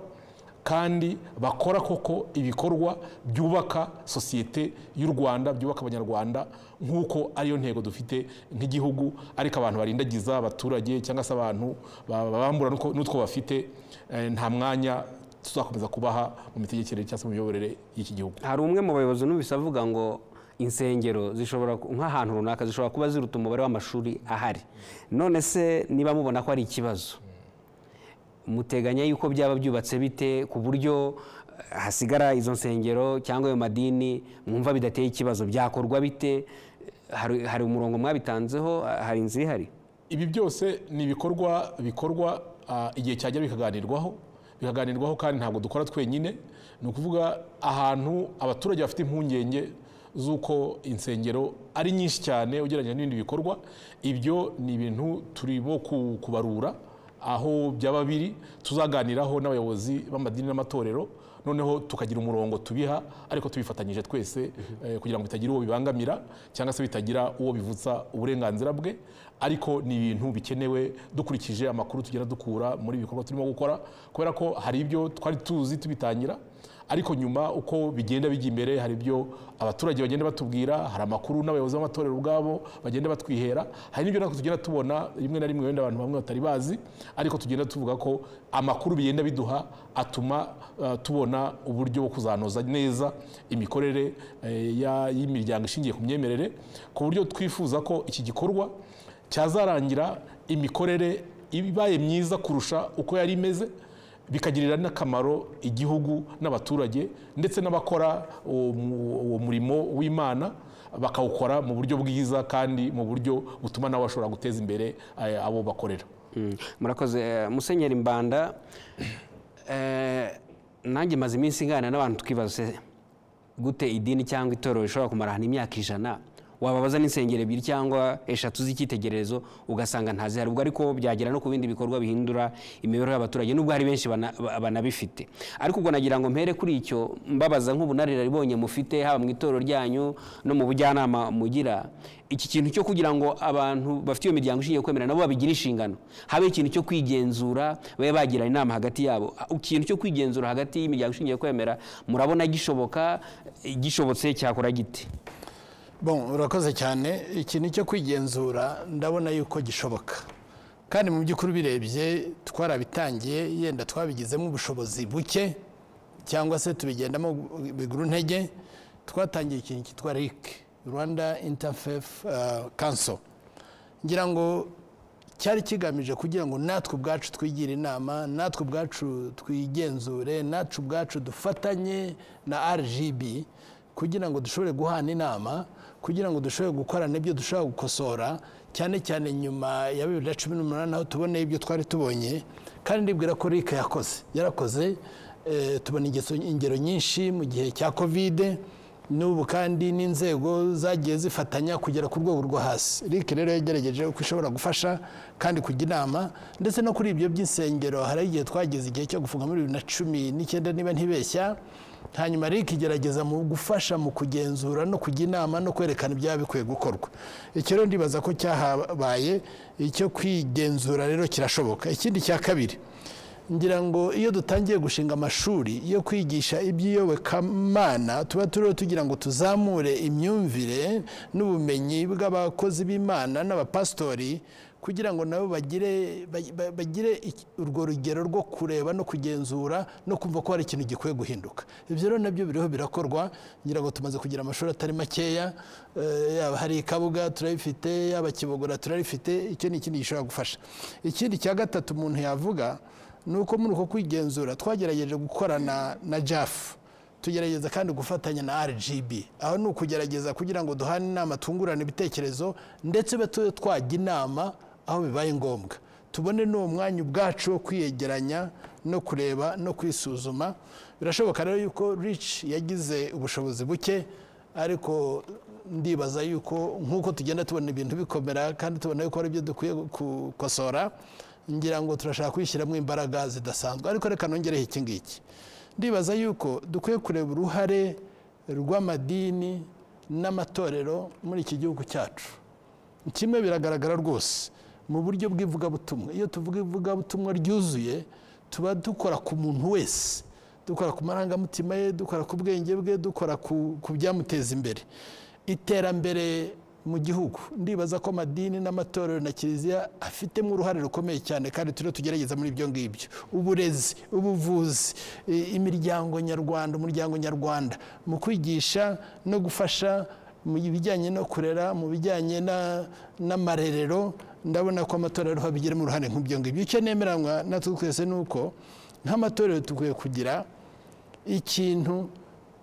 kandi bakora koko ibikorwa byubaka sosiyete y'u rwanda byubaka abanyarwanda nk'uko ariyo ntego dufite nk'igihugu ariko abantu barindagiza abaturage cyangwa se abantu ba- babambura n'utwo- n'utwo bafite eh, nta mwanya tuzakomeza kubaha mu mitegekere cyangwa se mu miyoborere y'iki gihugu hari umwe mu bayobozi numvise avuga ngo insengero zishobora ku- nk'ahantu runaka zishobora kuba ziruta umubare w'amashuri ahari none se niba mubona ko ari ikibazo muteganya yuko byaba byubatse bite ku buryo eh, hasigara izo nsengero cyangwa ayo madini mwumva bidateye ikibazo byakorwa bite hari, hari umurongo mwabitanzeho hari inzira ihari ibi byose ni ibikorwa bikorwa ah, igihe cyajya bikaganirwaho bikaganirwaho kandi ntabwo dukora twenyine ni ukuvuga ahantu abaturage bafite impungenge z'uko insengero ari nyinshi cyane ugereranyije n'ibindi bikorwa ibyo ni ibintu turimo ku- kubarura aho byaba biri tuzaganiraho n'abayobozi b'amadini n'amatorero noneho tukagira umurongo tubiha ariko tubifatanyije twese eh, kugira ngo bitagira uwo bibangamira cyangwa se bitagira uwo bivutsa uburenganzira bwe ariko ni ibintu bikenewe dukurikije amakuru tugenda dukura muri ibi bikorwa turimo gukora kubera ko hari ibyo twari tuzi tubitangira ariko nyuma uko bigenda bijya imbere hari ibyo abaturage bagenda batubwira hari amakuru n'abayobozi b'amatorero ubwabo bagenda batwihera hari n'ibyo natwe tugenda tubona rimwe na rimwe wenda abantu bamwe batari bazi ariko tugenda tuvuga ko amakuru bigenda biduha atuma uh, tubona uburyo bwo kuzanoza neza imikorere eh, ya- y'imiryango ishingiye ku myemerere ku buryo twifuza ko iki gikorwa cyazarangira imikorere ibaye myiza kurusha uko yari imeze bikagirira n'akamaro igihugu n'abaturage ndetse n'abakora uwo mu- uwo murimo w'imana bakawukora mu buryo bwiza kandi mu buryo butuma nabo bashobora guteza imbere eh, abo bakorera Mm, murakoze Eh, musenyeri mbanda eh, nanjye maze iminsi ingana n'abantu tukibaza se gute idini cyangwa itorero rishobora kumara ahantu imyaka ijana wababaza n'insengero ebyiri cyangwa eshatu z'icyitegererezo ugasanga ntazihari ubwo ariko byagera no ku bindi bikorwa bihindura imibereho y'abaturage nubwo hari benshi bana- ba- banabifite ariko ubwo nagira ngo mpere kuri icyo mbabaza nk'ubunararibonye mufite haba mu itorero ryanyu no mu bujyanama mugira iki kintu cyo kugira ngo abantu bafite iyo miryango ishingiye kwemera nabo babigira inshingano habe ikintu cyo kwigenzura babe bagirana inama hagati yabo ikintu cyo kwigenzura hagati y'imiryango ishingiye kwemera murabona gishoboka eh, gishobotse cyakora gite Bon, urakoze cyane ikintu cyo kwigenzura ndabona yuko gishoboka kandi mu by'ukuri birebye twarabitangiye yenda twabigizemo ubushobozi buke cyangwa se tubigendamo biguru ntege twatangiye ikintu cyitwa RIC Rwanda Interfaith uh, Council ngira ngo cyari kigamije kugira ngo natwe ubwacu twigire inama natwe ubwacu twigenzure natwe ubwacu dufatanye na rgb kugira ngo dushobore guhana inama kugira ngo dushobore gukora n'ibyo dushobora gukosora cyane cyane nyuma ya bibiri na cumi n'umunani aho tuboneye ibyo twari tubonye kandi ndibwira ko rika yakoze yarakoze eh, tubona ingeso- ingero nyinshi mu gihe cya kovide n'ubu kandi n'inzego zagiye zifatanya kugera ku rwego rwo hasi RIC rero yagerageje uko ishobora gufasha kandi kujya inama ndetse no kuri ibyo by'insengero hari igihe twageze igihe cyo gufunga muri bibiri na cumi n'icyenda niba ntibeshya hanyuma RIC igerageza mu gufasha mu kugenzura no kujya inama no kwerekana ibyaba bikwiye gukorwa icyo rero ndibaza ko cyahabaye icyo kwigenzura rero kirashoboka ikindi cya kabiri ngira ngo iyo dutangiye gushinga amashuri yo kwigisha iby'iyobokamana tuba turiho tugira ngo tuzamure imyumvire n'ubumenyi bw'abakozi b'imana n'abapasitori kugira ngo nabo bagire ba- ba- bagire iki- urwo rugero rwo kureba no kugenzura no kumva ko hari ikintu gikwiye guhinduka ibyo rero nabyo biriho birakorwa ngira ngo tumaze kugira amashuri atari makeya eh, yaba hari ikabuga turabifite yaba kibogora turabifite icyo ni ikindi gishobora gufasha ikindi cya gatatu umuntu yavuga ni uko muri uko kwigenzura twagerageje gukorana na jafu tugerageza kandi gufatanya na rgb aho ni ukugerageza kugira ngo duhane inama twungurane ibitekerezo ndetse ube tu- twajya inama aho bibaye ngombwa tubone n'uwo mwanya ubwacu wo kwiyegeranya no kureba no kwisuzuma birashoboka rero yuko rich yagize ubushobozi buke ariko ndibaza yuko nk'uko tugenda tubona ibintu bikomera kandi tubona yuko hari ibyo dukwiye gukosora ngira ngo turashaka kwishyiramo imbaraga zidasanzwe ariko reka nongereho iki ngiki ndibaza yuko dukwiye kureba uruhare rw'amadini n'amatorero muri iki gihugu cyacu kimwe biragaragara rwose mu buryo bw'ivugabutumwa iyo tuvuga ivugabutumwa ryuzuye tuba dukora ku muntu wese dukora ku marangamutima ye dukora ku bwenge bwe dukora ku ku byamuteza imbere iterambere mu gihugu ndibaza ko amadini n'amatorero na kiliziya afitemo uruhare rukomeye cyane kandi turiho tugerageza muri ibyo ngibyo uburezi ubuvuzi i- imiryango nyarwanda umuryango nyarwanda mu kwigisha no gufasha mu bijyanye no kurera mu bijyanye na- n'amarerero ndabona ko amatorero abigiramo uruhare nk'ibyo ngibyo icyo nemeranywa natwe twese ni uko nk'amatorero dukwiye kugira ikintu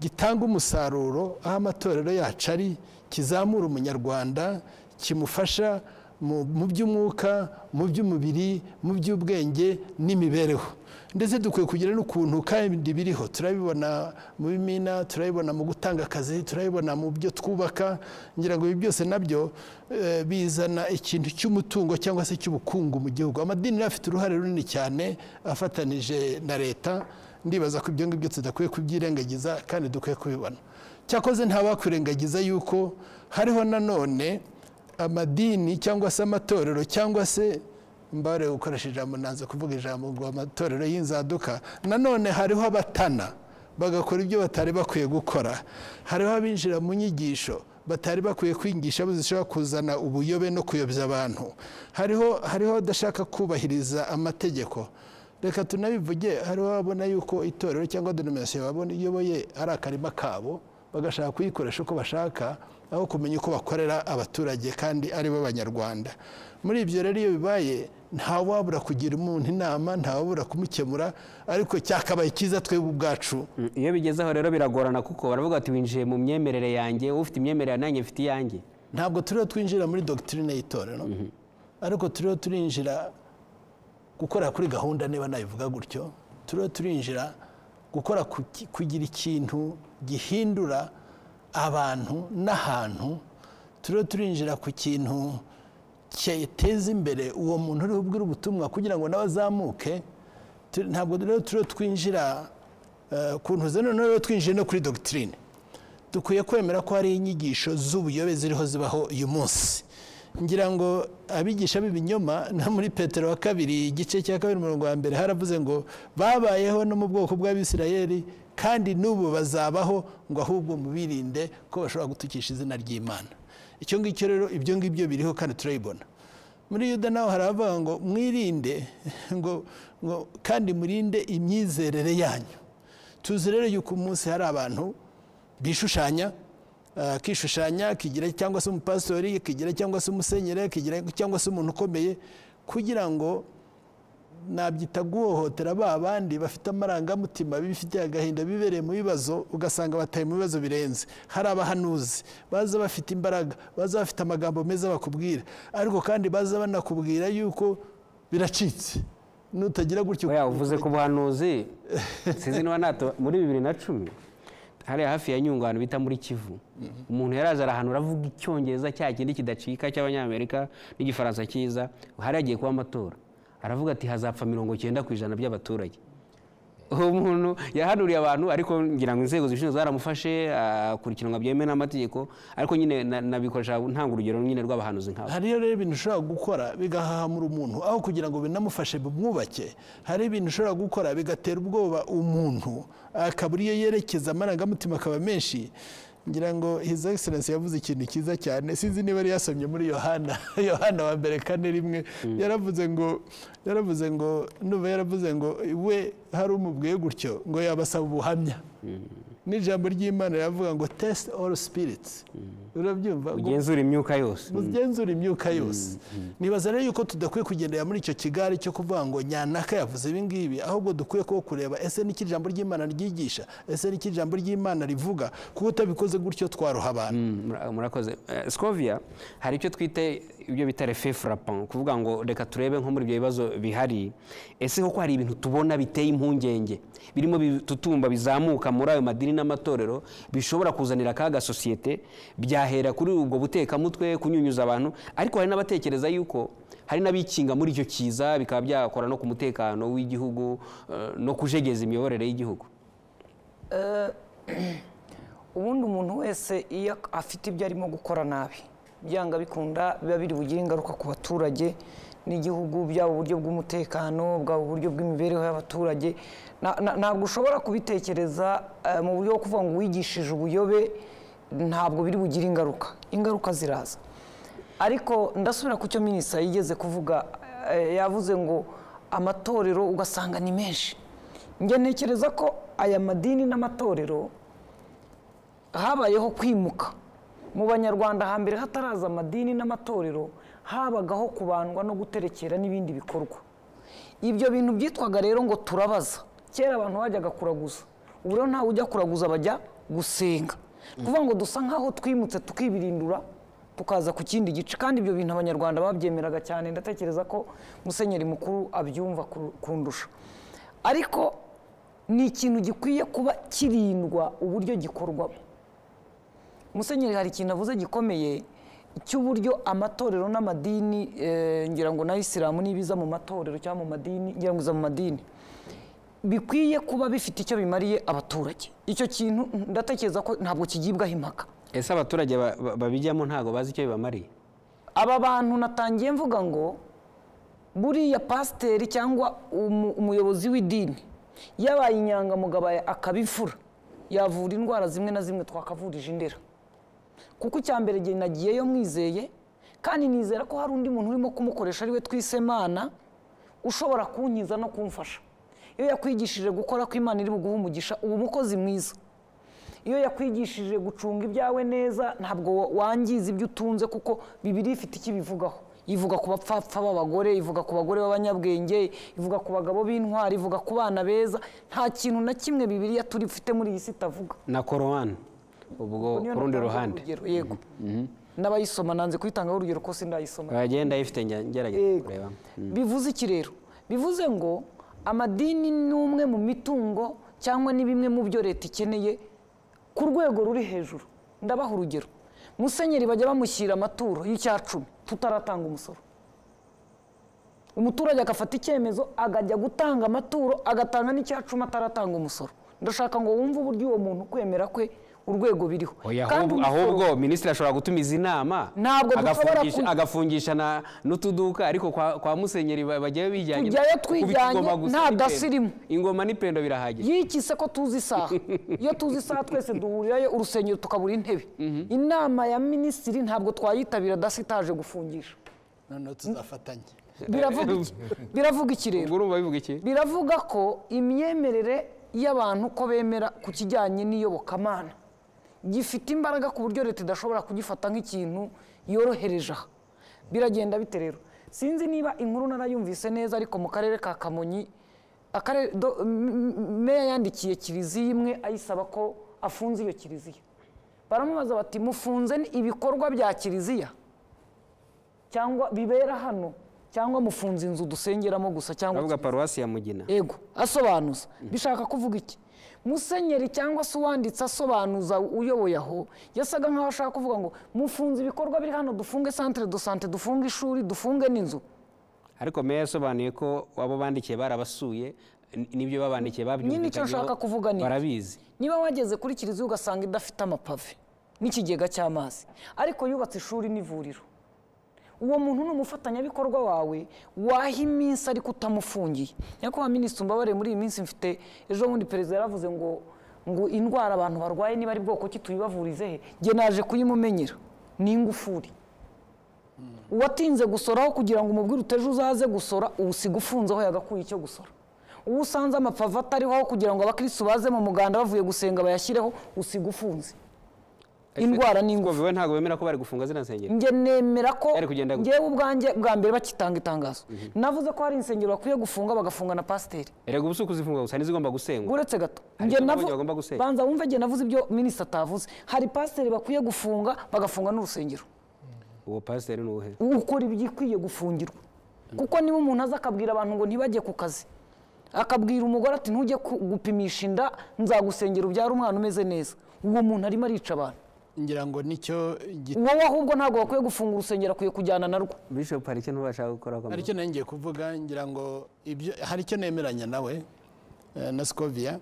gitanga umusaruro aho amatorero yacu ari kizamura umunyarwanda kimufasha mu mu by'umwuka mu by'umubiri mu by'ubwenge n'imibereho ndetse dukwiye kugira n'ukuntu kandi biriho turabibona mu bimina turabibona mu gutanga akazi turabibona mu byo twubaka ngira ngo ibi byose nabyo eh, bizana ikintu cy'umutungo cyangwa se cy'ubukungu mu gihugu amadini rero afite uruhare runini cyane afatanije na leta ndibaza ko ibyo ngibyo tudakwiye kubyirengagiza kandi dukwiye kubibona cyakoze ntabakwirengagiza yuko hariho nanone amadini cyangwa se amatorero cyangwa se mbare gukoresha ijambo nanze kuvuga ijambo ngo amatorero y'inzaduka nanone hariho abatana bagakora ibyo batari bakwiye gukora hariho abinjira mu nyigisho batari bakwiye kwigisha zishobora kuzana ubuyobe no kuyobya abantu hariho hariho adashaka kubahiriza amategeko reka tunabivuge hariho ababona yuko itorero cyangwa denominasiyo babona iyoboye ari akarima kabo bagashaka kuyikoresha uko bashaka aho kumenya uko bakorera abaturage kandi ari bo banyarwanda muri ibyo rero iyo bibaye ntawabura kugira umuntu inama ntawabura kumukemura ariko cyakabaye cyiza twebwe ubwacu Mm, iyo bigeze aho rero biragorana kuko baravuga bati winjiye mu myemerere yanjye ufite imyemerere nanjye mfite iyanjye ntabwo turiho twinjira muri dogitirine y'itorero ariko turiho turinjira gukorera kuri gahunda niba nabivuga gutyo turiho turinjira gukora ku ki- kugira ikintu gihindura abantu n'ahantu turiho turinjira ku kintu cyateza imbere uwo muntu uri bubwire ubutumwa kugira ngo nawe azamuke Tu- ntabwo rero turiho twinjira eh, ku ntuze noneho rero twinjiye no kuri dogitirine dukwiye kwemera ko hari inyigisho z'ubuyobe ziriho zibaho uyu munsi ngira ngo abigisha b'ibinyoma no muri petero wa kabiri igice cya kabiri umurongo wa mbere haravuze ngo babayeho no mu bwoko bw'abisirayeli kandi n'ubu bazabaho ngo ahubwo mubirinde ko bashobora gutukisha izina ry'imana icyo ngicyo rero ibyo ngibyo biriho kandi turabibona muri yuda naho haravuga ngo mwirinde ngo ngo kandi murinde imyizerere yanyu tuzi rero yuko umunsi hari abantu bishushanya ah, kishushanya kigira cyangwa se umupasitori kigira cyangwa se umusenyere kigira cyangwa se umuntu ukomeye kugira ngo nabyita guhohotera ba bandi bafite amarangamutima bifitiye agahinda bibereye mu bibazo ugasanga bataye mu bibazo birenze hari abahanuzi baza bafite imbaraga baza bafite amagambo meza bakubwira ariko kandi baza banakubwira yuko biracitse nutagira gutyo oya uvuze ku buhanuzi sinzi niba nato muri bibiri na cumi hariya hafi ya nyungwe ahantu bita muri kivu umuntu yaraza arahanura avuga icyongereza cya kindi kidacika cy'abanyamerika n'igifaransa cyiza hariya agiye kuba amatora aravuga ati hazapfa mirongo cyenda ku ijana by'abaturage uwo muntu yahanuriye abantu ariko ngira ngo inzego zibishinzwe zaramufashe akurikiranwa byemewe n'amategeko ariko nyine na- nabikoresha ntanga urugero nyine rw'abahanuzi nk'abo hariyo rero ibintu ushobora gukora bigahahamura umuntu aho kugira ngo binamufashe bimwubake hari ibintu ushobora gukora bigatera ubwoba umuntu akabura iyo yerekeza amarangamutima akaba menshi ngira ngo his excellence yavuze ikintu cyiza cyane sinzi niba yari yasomye muri yohana yohana wa mbere kane rimwe yaravuze ngo yaravuze ngo ndumva yaravuze ngo we hari umubwiye gutyo ngo yabasaba ubuhamya n'ijambo ry'imana riravuga ngo tesite oru spirits urabyumva ngo ugenzura imyuka yose mugenzura imyuka yose nibaza rero yuko tudakwiye kugendera muri icyo kigare cyo kuvuga ngo nyanaka yavuze ibi ngibi ahubwo dukwiye kuba kureba ese niki ijambo ry'imana ryigisha ese niki ijambo ry'imana rivuga kuko utabikoze gutyo twaroha abantu Mm, mura- murakoze scoviya hari icyo twite ibyo bita refe frapan kuvuga ngo reka turebe nko muri ibyo bibazo bihari ese koko hari ibintu tubona biteye impungenge birimo bitutumba bizamuka muri ayo madini n'amatorero bishobora kuzanira akaga sosiyete byahera kuri ubwo butekamutwe kunyunyuza abantu ariko hari n'abatekereza yuko hari n'abikinga muri icyo kiza bikaba byakora no ku mutekano w'igihugu eh, no kujegeza imiyoborere y'igihugu ubundi umuntu wese iyo afite ibyo arimo gukora nabi byanga bikunda biba biri bugire ingaruka ku baturage n'igihugu byaba uburyo bw'umutekano bwaba uburyo bw'imibereho y'abaturage Na- na- ntabwo ushobora kubitekereza eh, mu buryo bwo kuvuga ngo wigishije ubuyobe ntabwo biri bugire ingaruka ingaruka ziraza ariko ndasubira ku cyo minisita yigeze kuvuga eh, yavuze ngo amatorero ugasanga ni menshi njye ntekereza ko aya madini n'amatorero habayeho kwimuka mu banyarwanda hambere hataraza amadini n'amatorero habagaho kubandwa no guterekera n'ibindi bikorwa ibyo bintu byitwaga rero ngo turabaza kera abantu bajyaga kuraguza ubu rero ntawe ujya kuraguza bajya gusenga ni ukuvuga ngo dusa nk'aho twimutse tukibirindura tukaza ku kindi gice kandi ibyo bintu abanyarwanda babyemeraga cyane ndatekereza ko musenyeri mukuru abyumva ku- kundusha ariko ni ikintu gikwiye kuba kirindwa uburyo gikorwamo musenyeri hari ikintu avuze gikomeye cy'uburyo amatorero n'amadini eh, ngira ngo n'ayisilamu n'ibiza mu matorero cyangwa mu madini ngira ngo iza mu madini bikwiye kuba bifite icyo bimariye abaturage icyo kintu ndatekereza ko ntabwo kigibwaho impaka ese abaturage ba- ba- babijyamo ntabwo bazi icyo bibamariye aba bantu natangiye mvuga ngo buriya pasiteri cyangwa umu- umuyobozi w'idini yabaye inyangamugayo aba- akaba imfura yavura indwara zimwe na zimwe twakavurije indera kuko icya mbere igihe nagiyeyo mwizeye kandi nizera ko hari undi muntu urimo kumukoresha ari we twisemana ushobora kunkiza no kumfasha iyo yakwigishije gukora ko imana iri buguha umugisha uba umukozi mwiza iyo yakwigishije gucunga ibyawe neza ntabwo wa- wangiza ibyo utunze kuko bibiri ifite icyo ibivugaho ivuga ku bapfapfa b'abagore ivuga ku bagore b'abanyabwenge ivuga ku bagabo b'intwari ivuga ku bana beza nta kintu na kimwe bibiriya turi ufite muri iyi si itavuga na korowani ubwo Niyo ku rundi natanzeho ruhande urugero, yego n'abayisoma nanze kuyitangaho urugero ko sindayisoma uragenda ayifite njya ngerageza Yego. kureba bivuze iki rero bivuze ngo amadini ni umwe mu mitungo cyangwa ni bimwe mu byo leta ikeneye ku rwego ruri hejuru ndabaha urugero musenyeri bajya bamushyira amaturo y'icyacumi tutaratanga umusoro umuturage agafata icyemezo akajya gutanga amaturo agatanga n'icyacumi ataratanga umusoro ndashaka ngo wumve uburyo uwo muntu kwemera kwe urwego biriho Oya, Kandi ahubwo- umusoro- ahubwo minisitiri ashobora gutumiza inama Ntabwo dushobora agafungisha- ku- agafungisha na- n'utuduka ariko kwa kwa musenyeri ba- bajyayo bijyanye Tujyayo kuko twijyanye, ingoma gusa nta n'ipendo. dasirimu. ingoma n'ipendo birahagije yikise ko tuzi isaha iyo tuzi isaha twese duhurirayo urusengero tukabura intebe inama ya minisitiri ntabwo twayitabira dasitaje gufungisha noneho tuzafatanye biravuga iki biravuga iki rero ubwo urumva bivuga iki biravuga ko imyemerere y'abantu ko bemera ku kijyanye n'iyobokamana gifite imbaraga ku buryo leta idashobora kugifata nk'ikintu yorohereje aha biragenda bite rero sinzi niba inkuru narayumvise neza ariko mu karere ka kamonyi akarere do- m- m- meya yandikiye kiliziya imwe ayisaba ko afunze iyo kiliziya baramubaza bati mufunze ni ibikorwa bya kiliziya cyangwa bibera hano cyangwa mufunze inzu dusengeramo gusa cyangwa uravuga paruwasi ya mugina ego asobanuza bishaka kuvuga iki musenyeri cyangwa se uwanditse asobanuza uyoboye aho yasaga nkaho ashaka kuvuga ngo mufunze ibikorwa biri hano dufunge centre de sante dufunge ishuri dufunge n'inzu ariko meya yasobanuye ko abo bandikiye barabasuye n- n'ibyo babandikiye babyumvikanyeho icyo nshaka kuvuga ni iki? barabizi niba wageze kuri kiliziya ugasanga idafite amapave n'ikigega cy'amazi ariko yubatse ishuri n'ivuriro uwo muntu ni umufatanyabikorwa wawe waha iminsi ariko utamufungiye nyakubahwa minisitiri umbabarire muri iyi minsi mfite ejo bundi perezida yaravuze ngo ngo indwara abantu barwaye niba ari bwoko ki tuyibavurize he njye naje kuyimumenyera ni ingufuri uwatinze gusoraho kugira ngo umubwire uteje uzaze gusora ubu ufunze aho yagakuye icyo gusora uwo usanze amapave atariho aho kugira ngo abakirisitu baze mu muganda bavuye gusenga bayashyireho usiga ufunze indwara ni ingufu wowe ntabwo bemera ko bari gufunga zino nsengero njye nemera ko Yari kugenda gute? ngewe ubwanjye bwa mbere bakitanga itangazo navuze ko hari insengero bakwiye gufunga bagafunga na pasiteri erega ubu si ukuzifunga gusa n'izigomba gusengwa uretse gato Hari Njye icyo navu- abonye bagomba gusenya. banza wumve njye navuze ibyo minisita atavuze hari pasiteri bakwiye gufunga bagafunga n'urusengero uwo pasiteri ni uwuhe ukora ibikwiye gufungirwa kuko niba umuntu aza akabwira abantu ngo ntibajye ku kazi akabwira umugore ati ntujye ku- gupimisha inda nzagusengera ubyara umwana umeze neza uwo muntu arimo arica abantu ngira ngo nicyo gituma wowe ahubwo ntabwo bakwiye gufunga urusengero akwiye kujyana narwo bishop hari icyo ntubasha gukora hari icyo nari ngiye kuvuga ngira ngo ibyo hari icyo nemeranya nawe eh, na sikoviya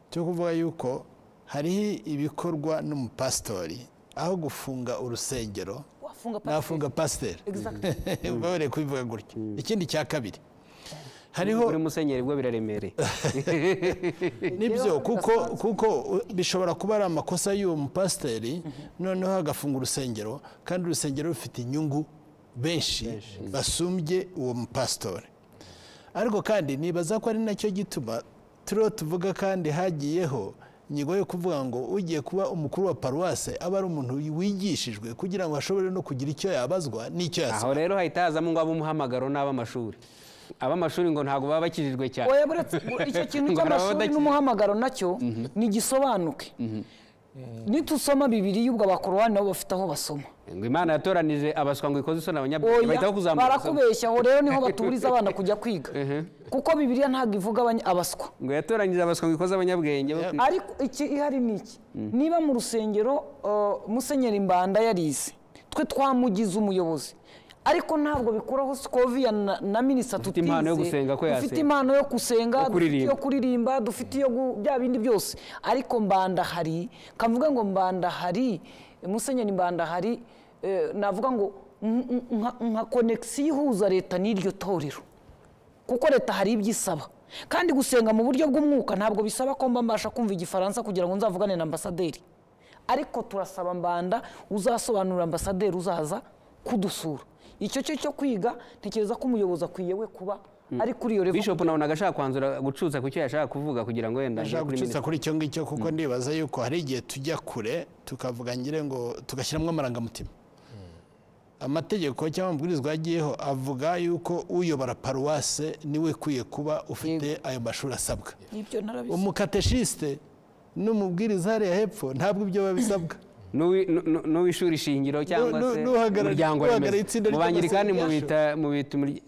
cyo kuvuga yuko hariho ibikorwa n'umupasitori aho gufunga urusengero wafunga nafunga pasiteri Exact. uba wareye kubivuga gutya ikindi cya kabiri hariho uri musenyeri bwo biraremereye nibyo kuko kuko bishobora kuba ari amakosa y'uwo mupasiteri noneho hagafunga urusengero kandi urusengero rufite inyungu benshi basumbye uwo mupasitori ariko kandi nibaza ko ari nacyo gituma turiho tuvuga kandi hagiyeho ingingo yo kuvuga ngo ugiye kuba umukuru wa paruwase aba ari umuntu wigishijwe kugira ngo ashobore no kugira icyo yabazwa n'icyo yasaba aho rero hahita hazamo ngo ab'umuhamagaro n'ab'amashuri ab'amashuri ngo ntabwo baba bakijijwe cyane oya buretse icyo kintu Ngo cy'amashuri barabadaki- n'umuhamagaro nacyo ntigisobanuke nitusoma bibiri y'ubwo abakorowani nabo bafite aho basoma ngo imana yatoranije abaswa ngo ikoze isoni abanyabwenge oya bahitaho kuzamura isoni. barakubeshya aho rero niho baturiza abana kujya kwiga kuko bibiriya ntabwo ivuga abanya- abaswa ngo yatoranyije abaswa ngo ikoze abanyabwenge bo ku- ariko iki ihari ni iki niba mu rusengero uh, musenyeri mbanda yarize twe twamugize umuyobozi ariko ntabwo bikuraho sikoviya na, na minisita Ufite tutize impano yo gusenga ko dufite yasenga. impano yo gusenga Yo dufite kuririmba. iyo kuririmba dufite iyo gu- bya bindi byose ariko mbanda hari kavuga ngo mbanda hari musenyeri mbanda hari eh, navuga ngo nk- nk- nka- nka konegisiyo ihuza leta n'iryo torero kuko leta hari ibyo isaba kandi gusenga mu buryo bw'umwuka ntabwo bisaba ko mba mbasha kumva igifaransa kugira ngo nzavugane na ambasaderi ariko turasaba mbanda uzasobanurira ambasaderi uzaza kudusura icyo cyo cyo kwiga ntekereza ko umuyobozi akwiye we kuba ari kuri iyo revo bishop nabonaga ashaka kwanzura gucuza ku cyo yashaka kuvuga kugira ngo wenda ajye ashaka kuri gucutsa minisitiri kuri icyo ngicyo kuko ndibaza yuko hari igihe tujya kure tukavuga ngire ngo tugashyiramo amarangamutima amategeko cyangwa amabwirizwa yagiyeho avuga yuko uyobora paruwase niwe ukwiye kuba ufite ayo mashuri asabwa ibyo narabizi umukateshisite n'umubwiriza hariya hepfo ntabwo ibyo biba bisabwa N'uwi- nu- nu- n'uw'ishuri shingiro cyangwa nu- se n'uhagarariye- umuryango n'uhagarariye remezo itsinda mu ry'amasengesho. bangirikani mu bita mu bita umurya-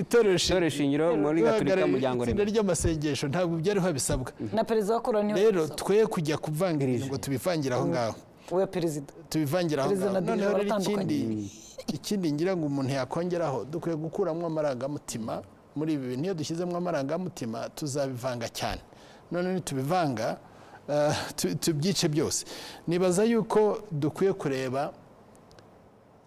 itorero Itorero shingiro muri gatolika uhagarariye umuryango itsinda remezo. ry'amasengesho ntabwo ibyo ariho bisabwa na perezida wa korani niwe rero yabisaba. twe kujya kuvangira ngo tubivangire aho ngaho oya perezida tubivangira aho Perezida ngaho na noneho Diyoshe rero ikindi baratandukanye. ikindi ngira ngo umuntu yakongeraho dukwiye gukuramo amarangamutima muri ibi bintu iyo dushyizemo amarangamutima tuzabivanga cyane none nitubivanga eh, tu- tubyice byose nibaza yuko dukwiye kureba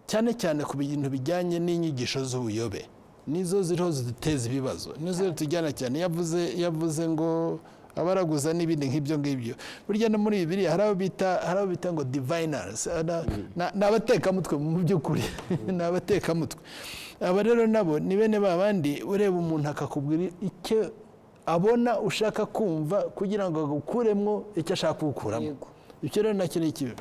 cyane cyane ku bintu bijyanye n'inyigisho z'ubuyobe nizo ziriho ziduteza ibibazo nizo tujyana cyane yavuze yavuze ngo abaraguza n'ibindi nk'ibyo ngibyo burya no muri bibiriya hari abo bita hari abo bita ngo diviners Ana- na- ni abatekamutwe mu by'ukuri ni abatekamutwe aba rero nabo ni bene ba bandi ureba umuntu akakubwira icyo abona ushaka kumva kugira ngo agukuremo icyo ashaka kugukuramo Yego. icyo rero nacyo ni ikibi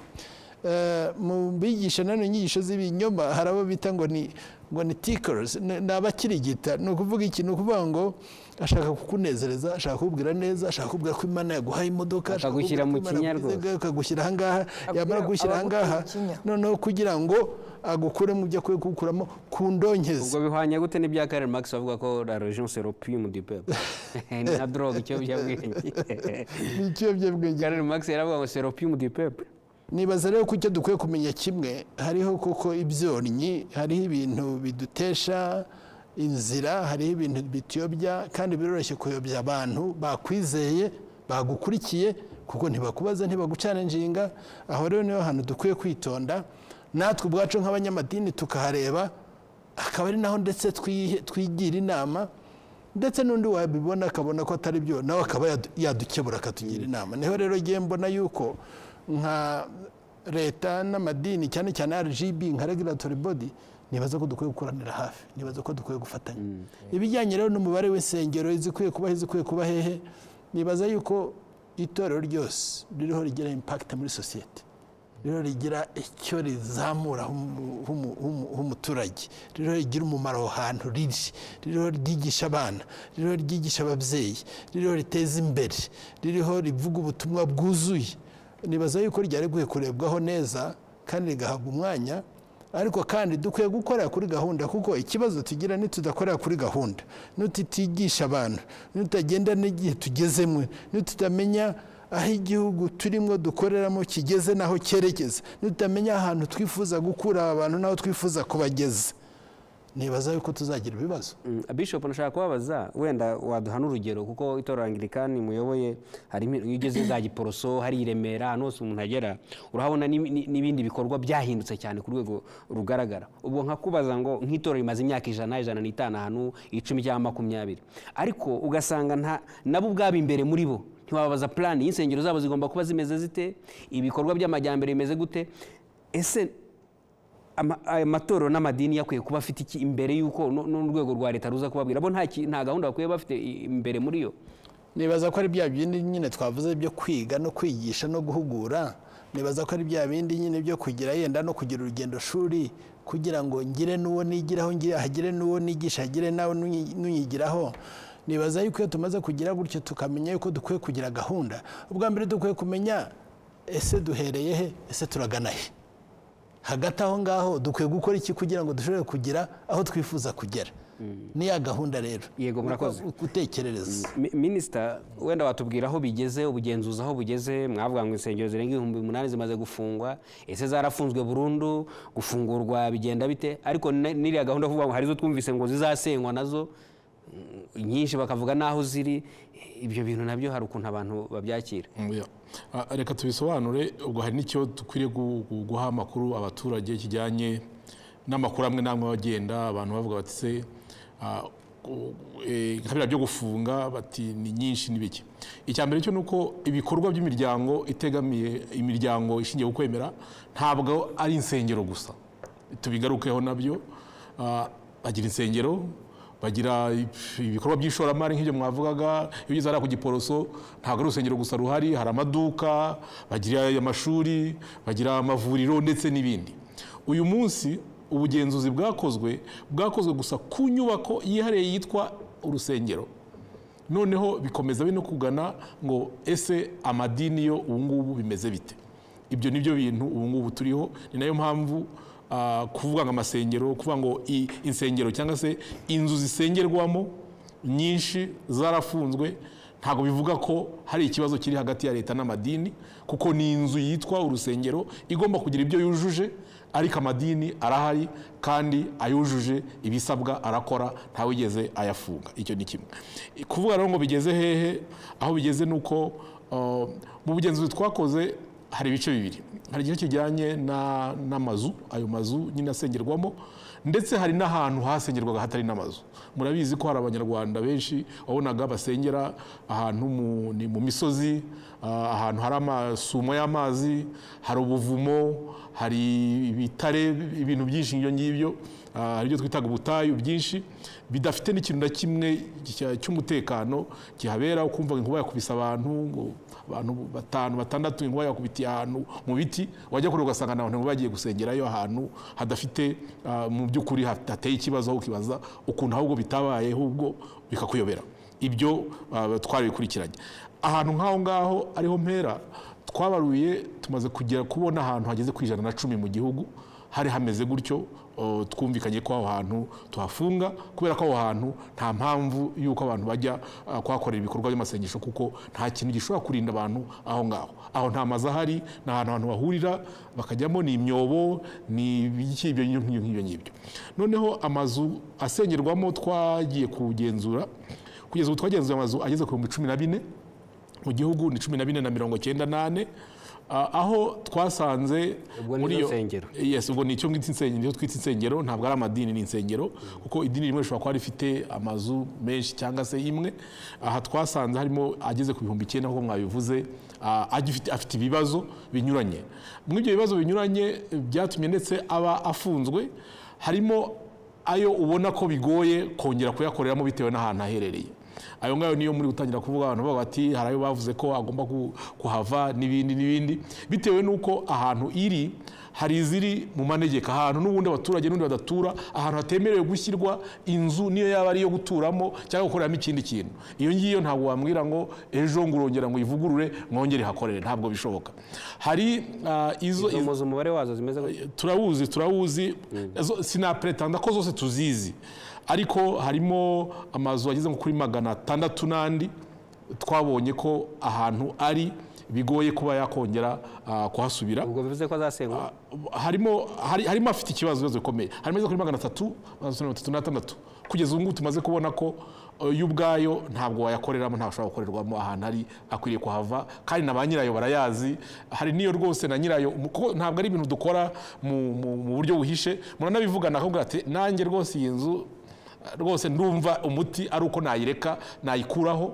Eh, mu bigisha nanone inyigisho z'ibinyoma hari abo bita ngo ni ngo ni tickers ni ni abakirigita ni ukuvuga iki ni ukuvuga ngo ashaka kukunezereza ashaka kukubwira neza ashaka kukubwira ko imana yaguhaye imodoka ashaka Akagushyira kukubwira mu ko Imana kinya yaguze- rwose. akagushyira ahangaha yamara kugushyira abagutera ahangaha ikinya. noneho kugira ngo agukure mu byo akwiye kugukuramo ku ndonkezo ubwo bihwanye gute n'ibya karel max bavuga ko la region c'est l'opium du peuple ni na drogue ikiyobyabwenge ni ikiyobyabwenge karel max yaravuga ngo c'est l'opium du peuple nibaza rero ko icyo dukwiye kumenya kimwe hariho koko ibyonnyi hariho ibintu bidutesha inzira hariho ibintu bituyobya kandi biroroshye kuyobya abantu bakwizeye bagukurikiye kuko ntibakubaza ntibagucana inshinga aho rero niho hantu dukwiye kwitonda natwe ubwacu nk'abanyamadini tukahareba akaba ari naho ndetse twihe- twigira inama ndetse n'undi wabibona akabona ko atari byo nawe akaba yadu- yadukebura akatugira inama niho rero ngiye mbona yuko nka leta n'amadini cyane cyane rgb nka regulatory body nibaza ko dukwiye gukoranira hafi nibaza ko dukwiye gufatanya ibijyanye rero n'umubare w'insengero izikwiye kuba izikwiye kuba hehe nibaza yuko itorero ryose ririho rigira impakiti muri sosiyete rero rigira icyo rizamura h'umu- h'umu- h'umu- h'umuturage rero rigira umumaro aho hantu riri rero ryigisha abana rero ryigisha ababyeyi rero riteza imbere ririho rivuga ubutumwa bwuzuye nibaza yuko ryari rikwiye kurebwaho neza kandi rigahabwa umwanya ariko kandi dukwiye gukorera kuri gahunda kuko ikibazo tugira nitudakorera kuri gahunda nutitigisha abantu nutagenda n'igihe tugezemo nitutamenya aho igihugu turimo dukoreramo kigeze n'aho cyerekeza nutamenya ahantu twifuza gukura aba bantu n'aho twifuza kubageza nibaza yuko tuzagira ibibazo Mm, bishop nashaka kubabaza wenda waduha n'urugero kuko itorero angirikani muyoboye harimo iyo ugeze za giporoso hari i remera ahantu hose umuntu agera urahabona n'ibi- ni- n'ibindi bikorwa byahindutse cyane ku rwego rugaragara ubwo nkakubaza ngo nk'itorero rimaze imyaka ijana ijana n'itanu ahantu icumi cyangwa makumyabiri ariko ugasanga nta- nabo ubwabo imbere muri bo ntiwababaza plan y'insengero zabo zigomba kuba zimeze zite ibikorwa by'amajyambere bimeze gute ese ama- aya matorero n'amadini yakwiye kuba afite iki imbere y'uko nu- n'urwego rwa leta ruza kubabwira bo nta ki- nta gahunda bakwiye bafite i- imbere muri yo nibaza ko ari bya bindi nyine twavuze byo kwiga no kwigisha no guhugura nibaza ko ari bya bindi nyine byo kugira yenda no kugira urugendo shuri kugira ngo ngire n'uwo nigiraho ngire hagire n'uwo nigisha hagire nawe n'unyi- n'unyigiraho nibaza yuko iyo tumaze kugira gutyo tukamenya yuko dukwiye kugira gahunda ubwa mbere dukwiye kumenya ese duhereye he ese turagana he hagati aho ngaho dukwiye gukora iki kugira ngo dushobore kugira aho twifuza kugera niya gahunda rero Yego, murakoze. gutekerereza Mi- minisita wenda watubwira aho bigeze ubugenzuzi aho bugeze mwavuga ngo insengero zirenga ibihumbi umunani zimaze gufungwa ese zarafunzwe burundu gufungurwa bigenda bite ariko ne- n'iriya gahunda vuga ngo hari izo twumvise ngo zizasenywa nazo mm, nyinshi bakavuga n'aho ziri ibyo bintu nabyo hari ukuntu abantu babyakira Oya. Ah, reka tubisobanure ubwo hari n'icyo dukwiriye gu- gu- guha amakuru abaturage kijyanye n'amakuru amwe n'amwe aba agenda abantu bavuga bati se ah, u- eh, nka biriya byo gufunga bati ni nyinshi ni bike icya mbere cyo ni uko ibikorwa by'imiryango itegamiye imiryango ishingiye ku kwemera ntabwo ari insengero gusa tubigarukeho nabyo Ah, bagira insengero bagira ibikorwa by'ishoramari nk'ibyo mwavugaga iyo ugeze hariya ku giporoso ntabwo ari urusengero gusa ruhari hari amaduka bagira amashuri bagira amavuriro ndetse n'ibindi uyu munsi ubugenzuzi bwakozwe bwakozwe gusa ku nyubako yihariye yitwa urusengero noneho bikomeza bino kugana ngo ese amadini yo ubu ngubu bimeze bite ibyo ni byo bintu ubu ngubu turiho ni nayo mpamvu ah, kuvuga ngo amasengero kuvuga ngo i- insengero cyangwa se inzu zisengerwamo nyinshi zarafunzwe ntabwo bivuga ko hari ikibazo kiri hagati ya leta n'amadini kuko ni inzu yitwa urusengero igomba kugira ibyo yujuje ariko amadini arahari kandi ayujuje ibisabwa arakora ntawigeze ayafunga icyo ni kimwe kuvuga rero ngo bigeze hehe aho bigeze ni uko uh, mu bugenzuzi twakoze hari ibice bibiri hari igice kijyanye na- n'amazu ayo mazu nyine asengerwamo ndetse hari n'ahantu hasengerwaga hatari n'amazu murabizi ko hari abanyarwanda benshi wabonaga basengera ahantu mu- ni mu misozi ah, ahantu hari amasumo y'amazi hari ubuvumo hari ibitare ibintu byinshi ibyo ngibyo ah, hari ibyo twitaga ubutayu byinshi bidafite n'ikintu na kimwe cya- cy'umutekano kihabera ukumva inkuba yakubise abantu ngo abantu batanu batandatu inkuba yakubitiye ahantu mu biti wajya kure ugasanga ni abantu bagiye gusengerayo ahantu hadafite ah, mu by'ukuri hateye ikibazo aho ukibaza ukuntu ahubwo bitabaye ahubwo bikakuyobera ibyo ah, twarabikurikiranye ahantu nk'aho ngaho ariho mpera twabaruye tumaze kugera kubona ahantu hageze ku ijana na cumi mu gihugu hari hameze gutyo o, twumvikanye ko aho hantu tuhafunga kubera ko aho hantu nta mpamvu y'uko abantu bajya ah, kuhakorera ibikorwa by'amasengesho kuko nta kintu gishobora kurinda abantu aho ngaho aho nta mazu ahari ni ahantu abantu bahurira bakajyamo ni imyobo ni ibiki ibyo ngibyo ngibyo ngibyo noneho amazu asengerwamo twagiye kugenzura kugeza ubu twagenzuye amazu ageze ku bihumbi cumi na bine mu gihugu ni cumi na bine na mirongo cyenda nane Ah, aho twasanze Ubwo ni zo nsengero. yes ubwo ni icyo ngita insengero nicyo twita insengero ntabwo ari amadini ni insengero kuko idini rimwe rishobora kuba rifite amazu menshi cyangwa se imwe aha twasanze harimo ageze ku bihumbi icyenda nk'uko mwabivuze ah, agifite- afite ibibazo binyuranye muri ibyo bibazo binyuranye eh, byatumye ndetse aba afunzwe harimo ayo ubona ko bigoye kongera kuyakoreramo bitewe n'ahantu aherereye ayo ngayo niyo muri gutangira kuvuga abantu bavuga bati hari ayo bavuze ko agomba ku- kuhava n'ibindi n'ibindi bitewe n'uko ahantu iri hari iziri mu manegeka ahantu n'ubundi abaturage n'undi badatura ahantu hatemerewe gushyirwa inzu niyo yaba ari iyo guturamo cyangwa gukoreramo ikindi kintu iyo ngiyo ntabwo wambwira ngo ejo ngo urongera ngo uyivugurure mwongere hakorere ntabwo bishoboka hari ah, izo izo- izo umubare wazo zimeze gutya turawuzi turawuzi Zo- sinapretanda ko zose tuzizi ariko harimo amazu ageze nko kuri magana atandatu n'andi twabonye ko ahantu ari bigoye kuba yakongera ah, kuhasubira ubwo bivuze ko azasengwa harimo hari- harimo afite ikibazo ibibazo bikomeye harimo ageze kuri magana atatu magana atatu mirongo itatu n'atandatu kugeza ubu ngubu tumaze kubona ko eh, yo ubwayo ntabwo wayakoreramo ntabwo ashobora gukorerwamo ahantu ari akwiriye kuhava kandi na ba nyirayo barayazi hari n'iyo rwose na nyirayo mu- kuko ntabwo ari ibintu dukora mu- mu mu buryo buhishe muranabivugana akakubwira ati nanjye rwose iyi nzu eh, rwose ndumva umuti ari uko nayireka nayikuraho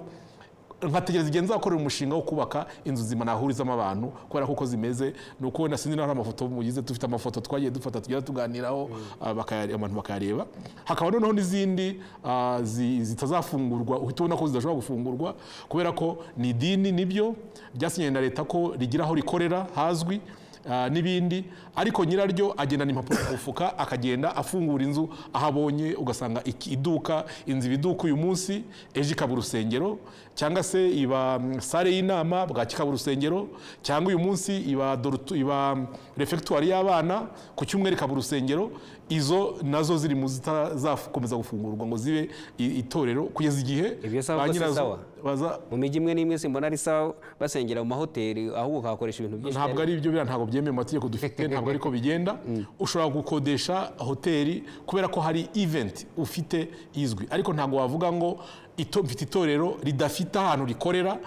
nkategereza igihe nzakorera umushinga wo kubaka inzu nzima nahurizamo abantu kubera ko uko zimeze ni uko wenda sinzi naho amafoto mugize dufite amafoto twagiye dufata tugenda tuganiraho ah, bakaya- abantu bakayareba hakaba noneho n'izindi ah, zi- zitazafungurwa uhita ubona ko zidashobora gufungurwa kubera ko ni idini nibyo byasinyiwe na leta ko rigira aho rikorera hazwi ah, n'ibindi ariko nyiraryo agendana impapuro mu mufuka akagenda afungura inzu aho abonye ugasanga iki- iduka inzu iba iduka uyu munsi ejo ikaba urusengero cyangwa se iba mm, sale y'inama bwaki ikaba urusengero cyangwa uyu munsi iba dorutu- iba mm, refectoire y'abana ku cyumweru ikaba urusengero izo nazo ziri mu zitazakomeza gufungurwa ngo zibe i- itorero kugeza igihe Ibyo sawa ba ko si nyirazo sawa? baza mu mijyi imwe n'imwe simbona ari sawa basengera mu mahoteli ahubwo ukahakoresha ibintu byinshi ntabwo ari ibyo biriya ntabwo byemewe mu mategeko dufite ntabwo ariko bigenda ushobora gukodesha hoteli kubera ko hari event ufite izwi ariko ntabwo wavuga ngo ito- mfite itorero ridafite ahantu rikorera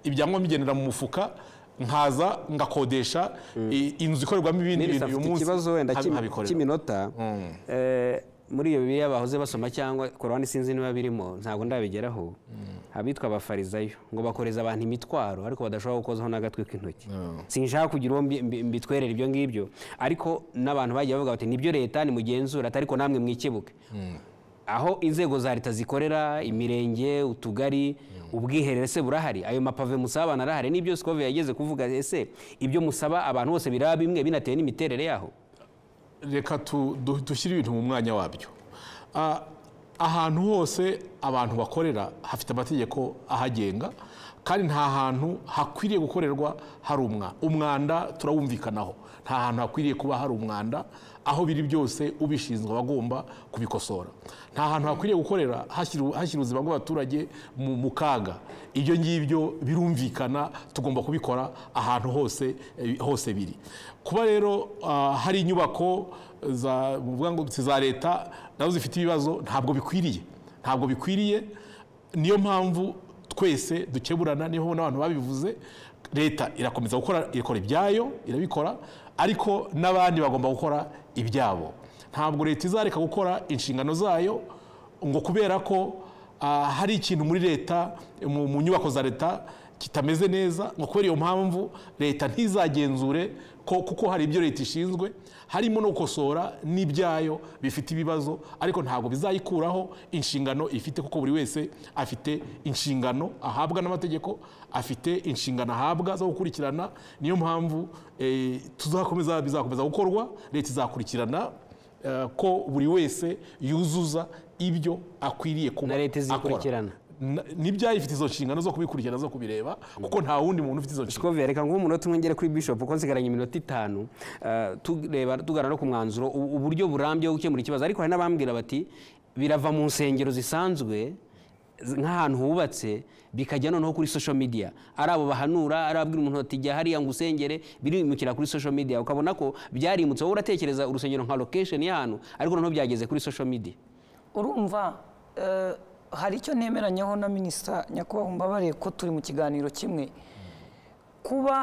ibyangombwa bigendera mu mufuka nkaza ngakodesha i- inzu ikorerwamo ibindi Nili bintu afite uyu munsi ikibazo wenda nka- cy'imi- nkabikorera. cy'iminota Eh, muri iyo bibiliya bahoze basoma cyangwa korowani sinzi niba birimo ntabwo ndabigeraho abitwa abafarizayo ngo bakoreza abantu imitwaro ariko badashobora gukozaho n'agatwe k'intoki sinshaka kugira uwo mbi- mbi- mbitwerera ibyo ngibyo ariko n'abantu bagiye bavuga bati nibyo leta nimugenzura ariko namwe mwikebuke aho inzego za leta zikorera imirenge utugari ubwiherero se burahari ayo mapave musaba abantu arahari n'ibyo sikove yageze kuvuga ese ibyo musaba abantu bose biraba bimwe binatewe n'imiterere yaho reka tu- du- dushyire ibintu mu mwanya wabyo Ah, ahantu hose abantu bakorera hafite amategeko ahagenga kandi nta hantu hakwiriye gukorerwa hari umwanda umwanda turawumvikanaho nta hantu hakwiriye kuba hari umwanda aho biri byose ubishinzwe aba agomba kubikosora nta hantu hakwiriye gukorera hashyira hashyira ubuzima bw'abaturage mu mu kaga ibyo ngibyo birumvikana tugomba kubikora ahantu hose eh, hose biri kuba rero ah, hari inyubako za muvuga ngo si za leta nazo zifite ibibazo ntabwo bikwiriye ntabwo bikwiriye niyo mpamvu twese dukeburana niho n'abantu babivuze leta irakomeza gukora ikora ibyayo irabikora ariko n'abandi bagomba gukora ibyabo ntabwo leta izareka gukora inshingano zayo ngo kubera ko ah, hari ikintu muri leta mu mu nyubako za leta kitameze neza ngo kubera iyo mpamvu leta ntizagenzure ko kuko hari ibyo leta ishinzwe harimo no gukosora n'ibyayo bifite ibibazo ariko ntabwo bizayikuraho inshingano ifite kuko buri wese afite inshingano ahabwa n'amategeko afite inshingano ahabwa zo gukurikirana niyo mpamvu eh, tuzakomeza bizakomeza gukorwa leta izakurikirana eh, ko buri wese yuzuza ibyo akwiriye kuba Na leta izikurikirana. akora. Na- n'ibyayifite izo nshingano zo kubikurikirana zo kubireba kuko nta wundi muntu ufite izo nshingano sikove reka nguhe umunota umwe ngere kuri bishop kuko nsigaranye iminota itanu Eh, tureba tugana no ku mwanzuro u- uburyo burambye wo gukemura ikibazo ariko hari n'abambwira bati birava mu nsengero zisanzwe z- nk'ahantu hubatse bikajya noneho kuri social media ari abo bahanura ari ababwira umuntu bati jya hariya ngo usengere birimukira kuri social media ukabona ko byarimutse wowe uratekereza urusengero nka location y'ahantu ariko noneho byageze kuri social media urumva eh, hari icyo ntemeranyaho na minisita nyakubahwa mbabare ko turi mu kiganiro kimwe kuba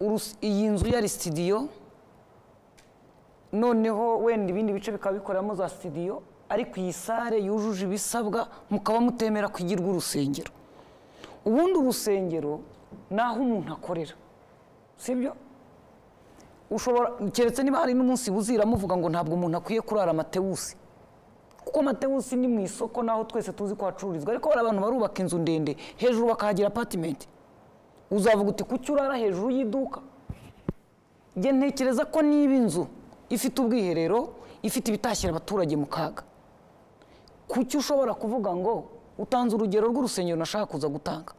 urus- iyi nzu yari sitidiyo noneho wenda ibindi bice bikaba bikoreramo za sitidiyo ariko iyi sare yujuje ibisabwa mukaba mutemera kwigirwa urusengero ubundi urusengero ni aho umuntu akorera sibyo ushobora keretse niba hari n'umunsi buzira muvuga ngo ntabwo umuntu akwiye kurara amatewusi kuko amatewusi ni mu isoko naho twese tuzi ko hacururizwa ariko hari abantu barubaka inzu ndende hejuru bakahagira apatimenti uzavuga uti kuki urara hejuru y'iduka njye ntekereza ko niba inzu ifite ubwiherero ifite ibitashyira abaturage mu kaga kuki ushobora kuvuga ngo utanze urugero rw'urusengero nashaka kuza gutanga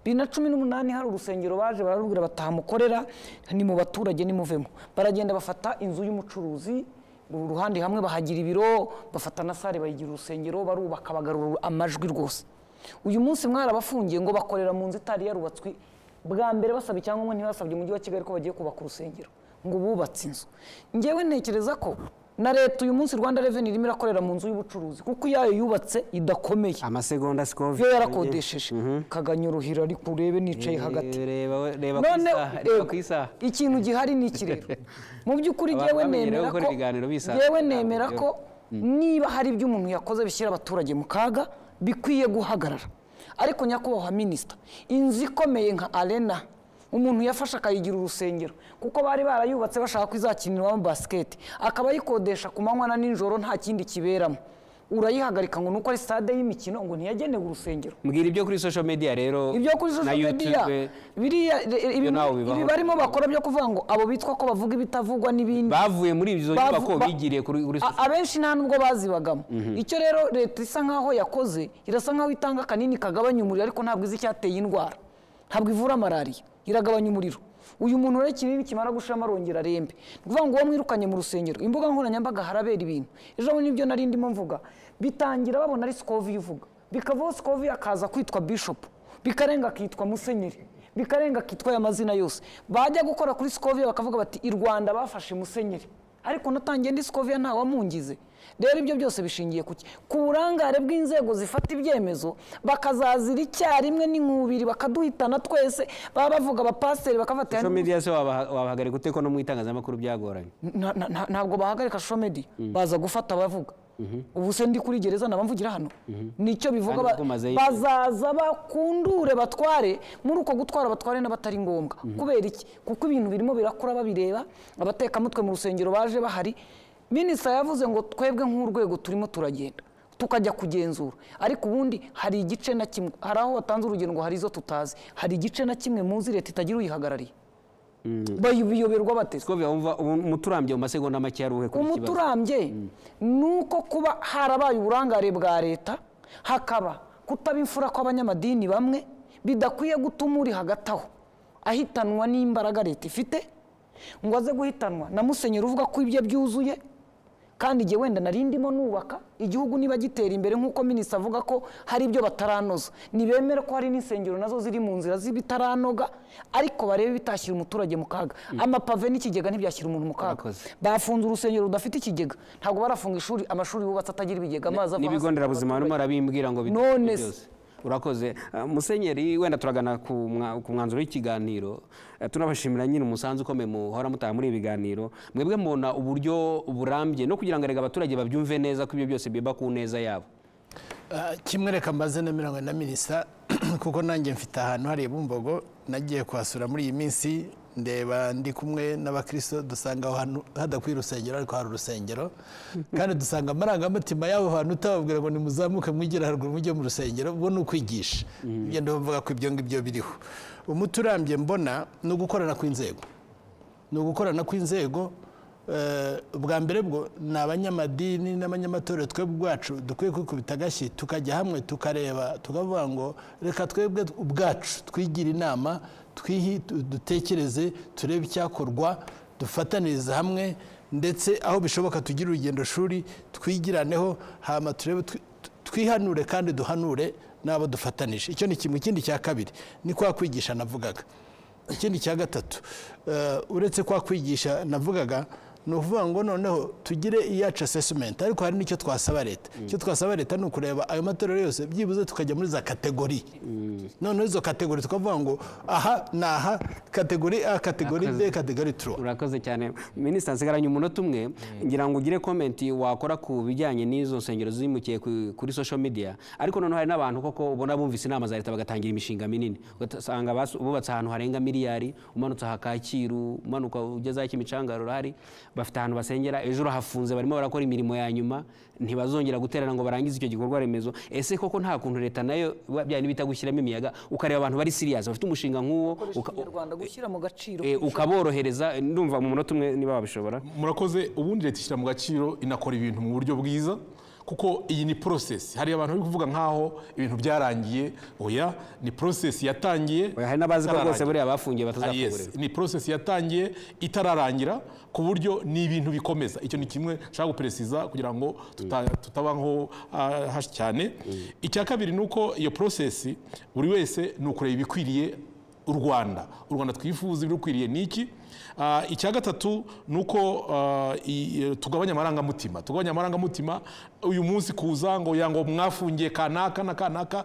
bibiri na cumi n'umunani hari urusengero baje bararubwira batahamukorera ni mu baturage nimuvemo baragenda bafata inzu y'umucuruzi uru ruhande hamwe bahagira ibiro bafata na sare bayigira urusengero barubaka bagarura amajwi rwose uyu munsi mwarabafungiye ngo bakorera mu nzu itari yarubatswe bwa mbere basaba icyangombwa ntibasabye umujyi wa kigali ko bagiye kubaka urusengero ngo bubatse inzu ngewe ntekereza ko na leta uyu munsi rwanda reveni irimo irakorera mu nzu y'ubucuruzi kuko iyayo yubatse idakomeye amasegonda iyo sikovide yarakodesheje kaganyuruhira ariko urebe nicaye hagati reba reba ku none isaha reba ku isaha ikintu gihari ni iki rero mu by'ukuri Abantu ngewe bamenyerewe nemera gukora ko ibiganiro bisaza ngewe ntabwo nemera byo- ko niba hari ibyo umuntu yakoze bishyira abaturage mu kaga bikwiye guhagarara ariko nyakubahwa minisita inzu ikomeye nka arena umuntu yafashe akayigira urusengero kuko bari barayubatse bashaka ko izakinirwamo basiketi akaba ayikodesha ku manywa na nijoro nta kindi kiberamo urayihagarika ngo ni uko ari stade y'imikino ngo ntiyagenewe urusengero mbwira ibyo kuri social media rero ibyo kuri na social media YouTube, biriya re- ibi- nawe bibaho. ibi barimo bakora byo kuvuga ngo abo bitwa ko bavuga ibitavugwa n'ibindi bavuye muri izo bavu- nyubako ba- bigiriye kuri kuri A- abenshi nta nubwo bazibagamo icyo rero leta isa nkaho yakoze irasa nkaho itanga akanini kagabanya umuriro ariko ntabwo izi icyateye indwara ntabwo ivura malariya iragabanya umuriro uyu muntu rero ikinini kimara gushiramo arongera arembe ni ukuvuga ngo uwo mwirukanye mu rusengero imbuga nkoranyambaga harabera ibintu ejo bundi nibyo nari ndimo mvuga bitangira babona ari sikovi ivuga bikavaho sikovi akaza kwitwa bishopu bikarenga akitwa musenyeri bikarenga akitwa aya mazina yose bajya gukora kuri sikoviya bakavuga bati i rwanda bafashe musenyeri ariko natangiye ndi sikoviya nta wamungize rero ibyo byose bishingiye ku ki ku burangare bw'inzego zifata ibyemezo bakazazira icyarimwe n'inkubiri bakaduhitana twese baba bavuga abapasiteri bakavuga bati social media se wabaha- wabahagarika ute ko no mu itangazamakuru byagoranye na- na- na- ntabwo bahagarika social media baza gufata abavuga ubu se ndi kuri gereza nabamvugira hano nicyo bivuga Kandi ba- ubwo umazeyo iki? bazaza bakundure batware muri uko gutwara batware n'abatari ngombwa kubera iki kuko ibintu birimo birakura babireba abatekamutwe mu rusengero baje bahari minisita yavuze ngo twebwe nk'urwego turimo turagenda tukajya kugenzura ariko ubundi hari igice na kimwe hari aho watanze urugendo ngo hari izo tutazi hari igice na kimwe muzi leta itagira uyihagarariye bayoberwa bateze sikovide wumva ubu- umuturambye mu masegonda make yaruhe kuri iki kibazo umuturambye ni uko kuba harabaye uburangare bwa leta hakaba kutaba imfura kw'abanyamadini bamwe bidakwiye gutuma uri hagati aho ahitanwa n'imbaraga leta ifite ngo aze guhitanwa na musenyeri uvuga ko ibye byuzuye kandi igihe wenda nari ndimo nubaka igihugu niba gitera imbere nk'uko minisita avuga ko hari ibyo bataranoza ntibemere ko hari n'insengero nazo ziri mu nzira z'ibitaranoga ariko barebe ibitashyira umuturage mu kaga amapave n'ikigega ntibyashyira umuntu mu kaga Murakoze. bafunze urusengero rudafite ikigega ntabwo barafunga ishuri amashuri yubatse atagira ibigega amazi ava hasi. n'ibigo nderabuzima barimo barabimbwira ngo bite None se. byose urakoze Ah, musenyeri wenda turagana ku mwa- ku mwanzuro w'ikiganiro Ah, tunabashimira nyine umusanzu ukomeye muhora mutaha muri ibi biganiro mwebwe mubona uburyo burambye no kugira ngo erega abaturage babyumve neza ko ibyo byose biba ku neza yabo Ah, kimwe reka mbaze na mirongo na minisita kuko nanjye mfite ahantu hariya bumbogo nagiye kuhasura muri iyi minsi ndeba ndi kumwe n'abakristo dusanga aho hantu hadakwiye urusengero ariko hari urusengero kandi dusanga amarangamutima y'aho hantu utababwira ngo nimuzamuke mwigire haruguru mujye mu rusengero ubwo ni ukwigisha ibyo ndavuga ko ibyo ngibyo biriho umuti urambye mbona ni ugukorana kw'inzego ni ugukorana kw'inzego eh, bwa mbere bwo ni abanyamadini n'abanyamatorero twebwe ubwacu dukwiye kwikubita agashyi tukajya hamwe tukareba tukavuga ngo reka twebwe ubwacu twigira inama twihi dutekereze turebe icyakorwa dufataniriza hamwe ndetse aho bishoboka tugire urugendo shuri twigiraneho hama turebe twi- twihanure kandi duhanure n'abo dufatanije icyo ni kimwe ikindi cya kabiri ni kwa kwigisha navugaga ikindi cya gatatu eh, uretse kwa kwigisha navugaga ni ukuvuga ngo noneho tugire iyacu asesimenti ariko hari n'icyo twasaba leta icyo twasaba leta ni ukureba ayo matorero yose byibuze tukajya muri za kategori noneho izo kategori tukavuga ngo aha ni aha kategori a kategori b kategori turuwa urakoze cyane minisita nsigaranye umunota umwe ngira ngo ugire komenti wakora ku bijyanye n'izo nsengero zimukiye ku- kuri social media ariko noneho hari n'abantu koko ubona bumvise inama za leta bagatangira imishinga minini ugasanga basu- bubatse ahantu harenga miliyari umanutse aha kacyiru umanuka ugeze aho kimicanga urahari bafite ahantu basengera ejo urahafunze barimo barakora imirimo ya nyuma ntibazongera guterana ngo barangize icyo gikorwa remezo ese koko nta kuntu leta nayo bya bita gushyiramo imiyaga ukareba abantu bari siriyazi bafite umushinga nk'uwo gukoresha uka- ikinyarwanda gushyira mu gaciro Eh, ukaborohereza ndumva mu munota umwe niba babishobora murakoze ubundi leta ishyira mu gaciro inakora ibintu mu buryo bwiza kuko iyi ni porosesi hari abantu bari kuvuga nk'aho ibintu byarangiye oya ni porosesi yatangiye Oya, hari n'abazi ko rwose itararangira. buriya bafungiye Ah, yes. batazafungurira ni porosesi yatangiye itararangira ku buryo ni ibintu bikomeza icyo ni kimwe nshaka guperesiza kugira ngo tuta- tutabaho ah, hashi cyane icya kabiri ni uko iyo porosesi buri wese ni ukureba ibikwiriye u rwanda u rwanda twifuza ibirukwiriye ni iki Ah, icya gatatu ni uko ah, i- eh, tugabanya amarangamutima tugabanya amarangamutima uyu munsi kuza ngo ya ngo mwafungiye kanaka na kanaka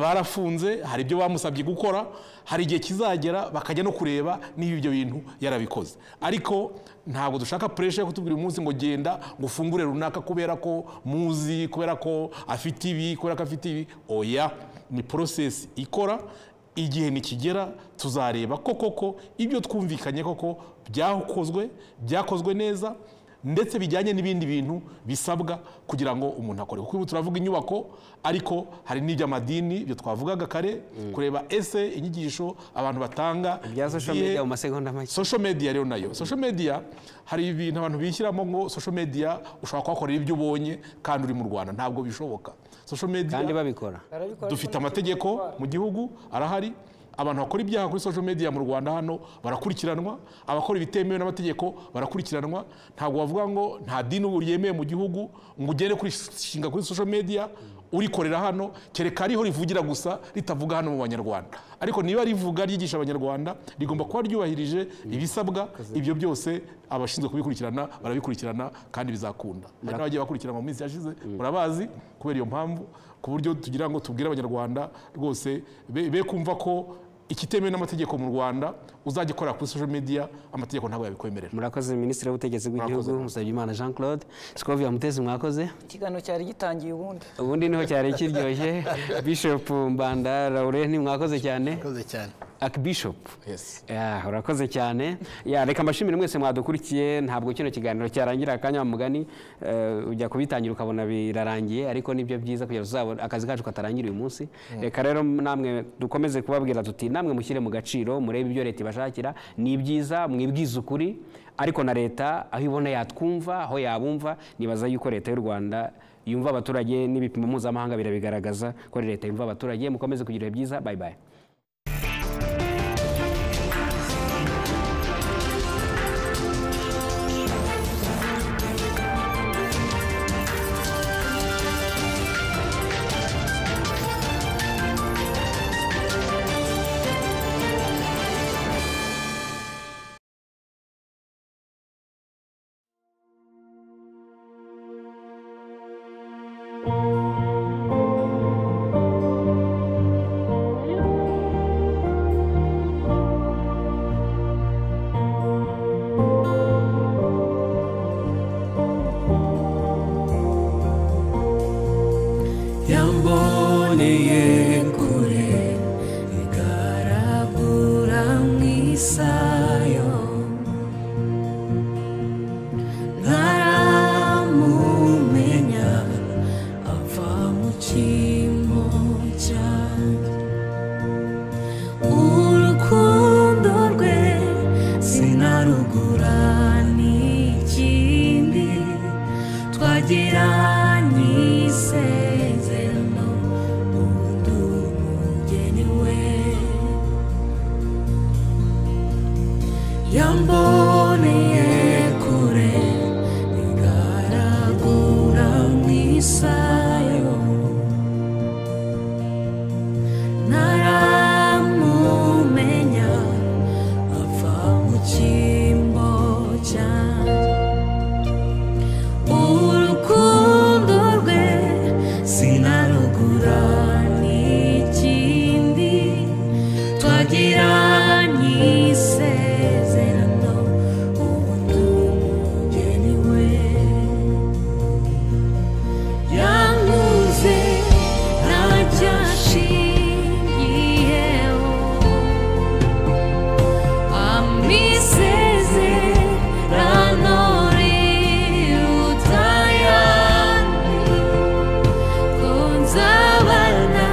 barafunze hari ibyo bamusabye gukora hari igihe kizagera bakajya no kureba niba ibyo bintu yarabikoze ariko ntabwo dushaka puresha yo kutubwira uyu munsi ngo genda ngo ufungure runaka kubera ko muzi kubera ko afite ibi kubera ko afite ibi oya ni porosesi ikora igihe nikigera tuzareba ko koko ibyo twumvikanye koko byakozwe byakozwe neza ndetse bijyanye n'ibindi bintu bisabwa kugira ngo umuntu akore kuko ubu turavuga inyubako ariko hari n'iby'amadini byo twavugaga kare kureba ese inyigisho abantu batanga bya social zihe- media mu masegonda make social media rero nayo social media hari ibintu abantu bishyiramo ngo social media ushobora kuhakorera ibyo ubonye kandi uri mu rwanda ntabwo bishoboka social media kandi babikora Barabikora dufite ariko nacyo amategeko bitwara. mu gihugu arahari abantu bakora ibyaha kuri social media mu rwanda hano barakurikiranwa abakora ibitemewe n'amategeko barakurikiranwa ntabwo bavuga ngo nta dini ubu ryemewe mu gihugu ngo ugende kurishinga kuri social media urikorera hano kereka ariho rivugira gusa ritavuga hano mu banyarwanda ariko niba rivuga ryigisha abanyarwanda rigomba kuba ryubahirije ibisabwa ibyo byose abashinzwe kubikurikirana barabikurikirana kandi bizakunda hari n'abagiye bakurikiranwa mu minsi yashize murabazi kubera iyo mpamvu ku buryo tugira ngo tubwire abanyarwanda rwose be be kumva ko ikitemewe n'amategeko mu rwanda uzajya ukorera kuri social media amategeko ntabwo yabikwemerera murakoze minisitiri w'ubutegetsi bw'igihugu musabyimana jean claude sikovia mutezi mwakoze ikiganiro cyari gitangiye ubundi ubundi niho cyari kiryoshye bishop mbanda laurent mwakoze cyane urakoze cyane akibishopu Yes. Yeah, urakoze cyane yeah, reka mbashimire mwese mwadukurikiye ntabwo kino kiganiro cyarangira akanya mugani eh, ujya kubitangira ukabona birarangiye ariko nibyo byiza kugira tuzabona akazi kacu katarangira uyu munsi reka rero namwe dukomeze kubabwira tuti namwe mushyire mu gaciro murebe ibyo leta ibashakira ni byiza mwibwize ukuri ariko na leta aho ibona yatwumva aho yabumva nibaza yuko leta y'u rwanda yumva abaturage n'ibipimo mpuzamahanga birabigaragaza ko ari leta yumva abaturage mukomeze kugira ibihe byiza bye bye yamboneye kure igaragura mu isayo ntaramumenya ava mu kimo cyanjye urukundo rwe sinarugura n'ikindi twagiranye isezerano undi umugeni we rugura n'ikindi twagiranye isezerano ubu tumugeni we yanguze ntacyashingiyeho amisezerano riruta ayandi ko nzabana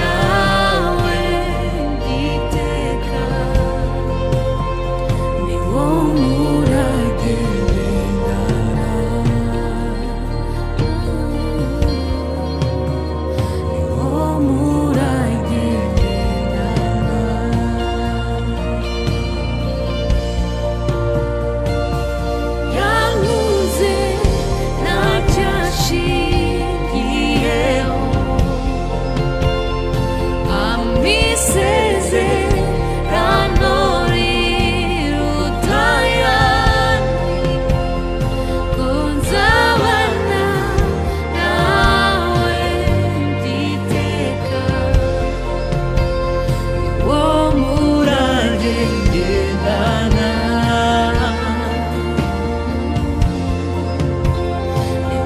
nawe ngiteka ni wo murage w'ingaragu Yanuze ntacyashingiyeho Amisezerano riruta ayandi Gonzabana nawe nditeka Wo murage ngendana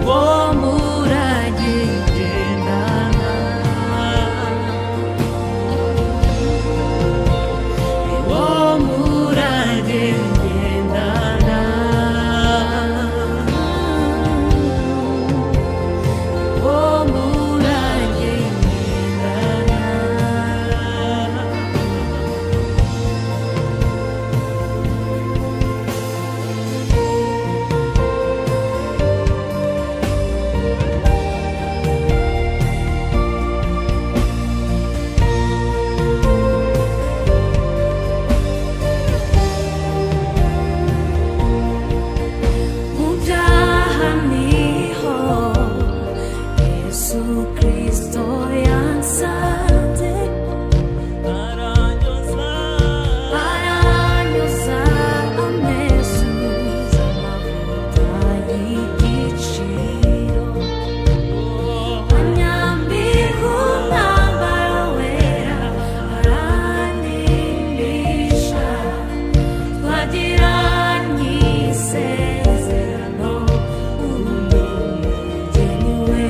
Wo murage ngendana Wo murage ngendana Mu byaha niho Yesu Kristo yansanze aranyoza amezuza amavuta y'igiciro anyambika umwambaro wera aranimbisha twagira nyisezerano umuntu ugeniwe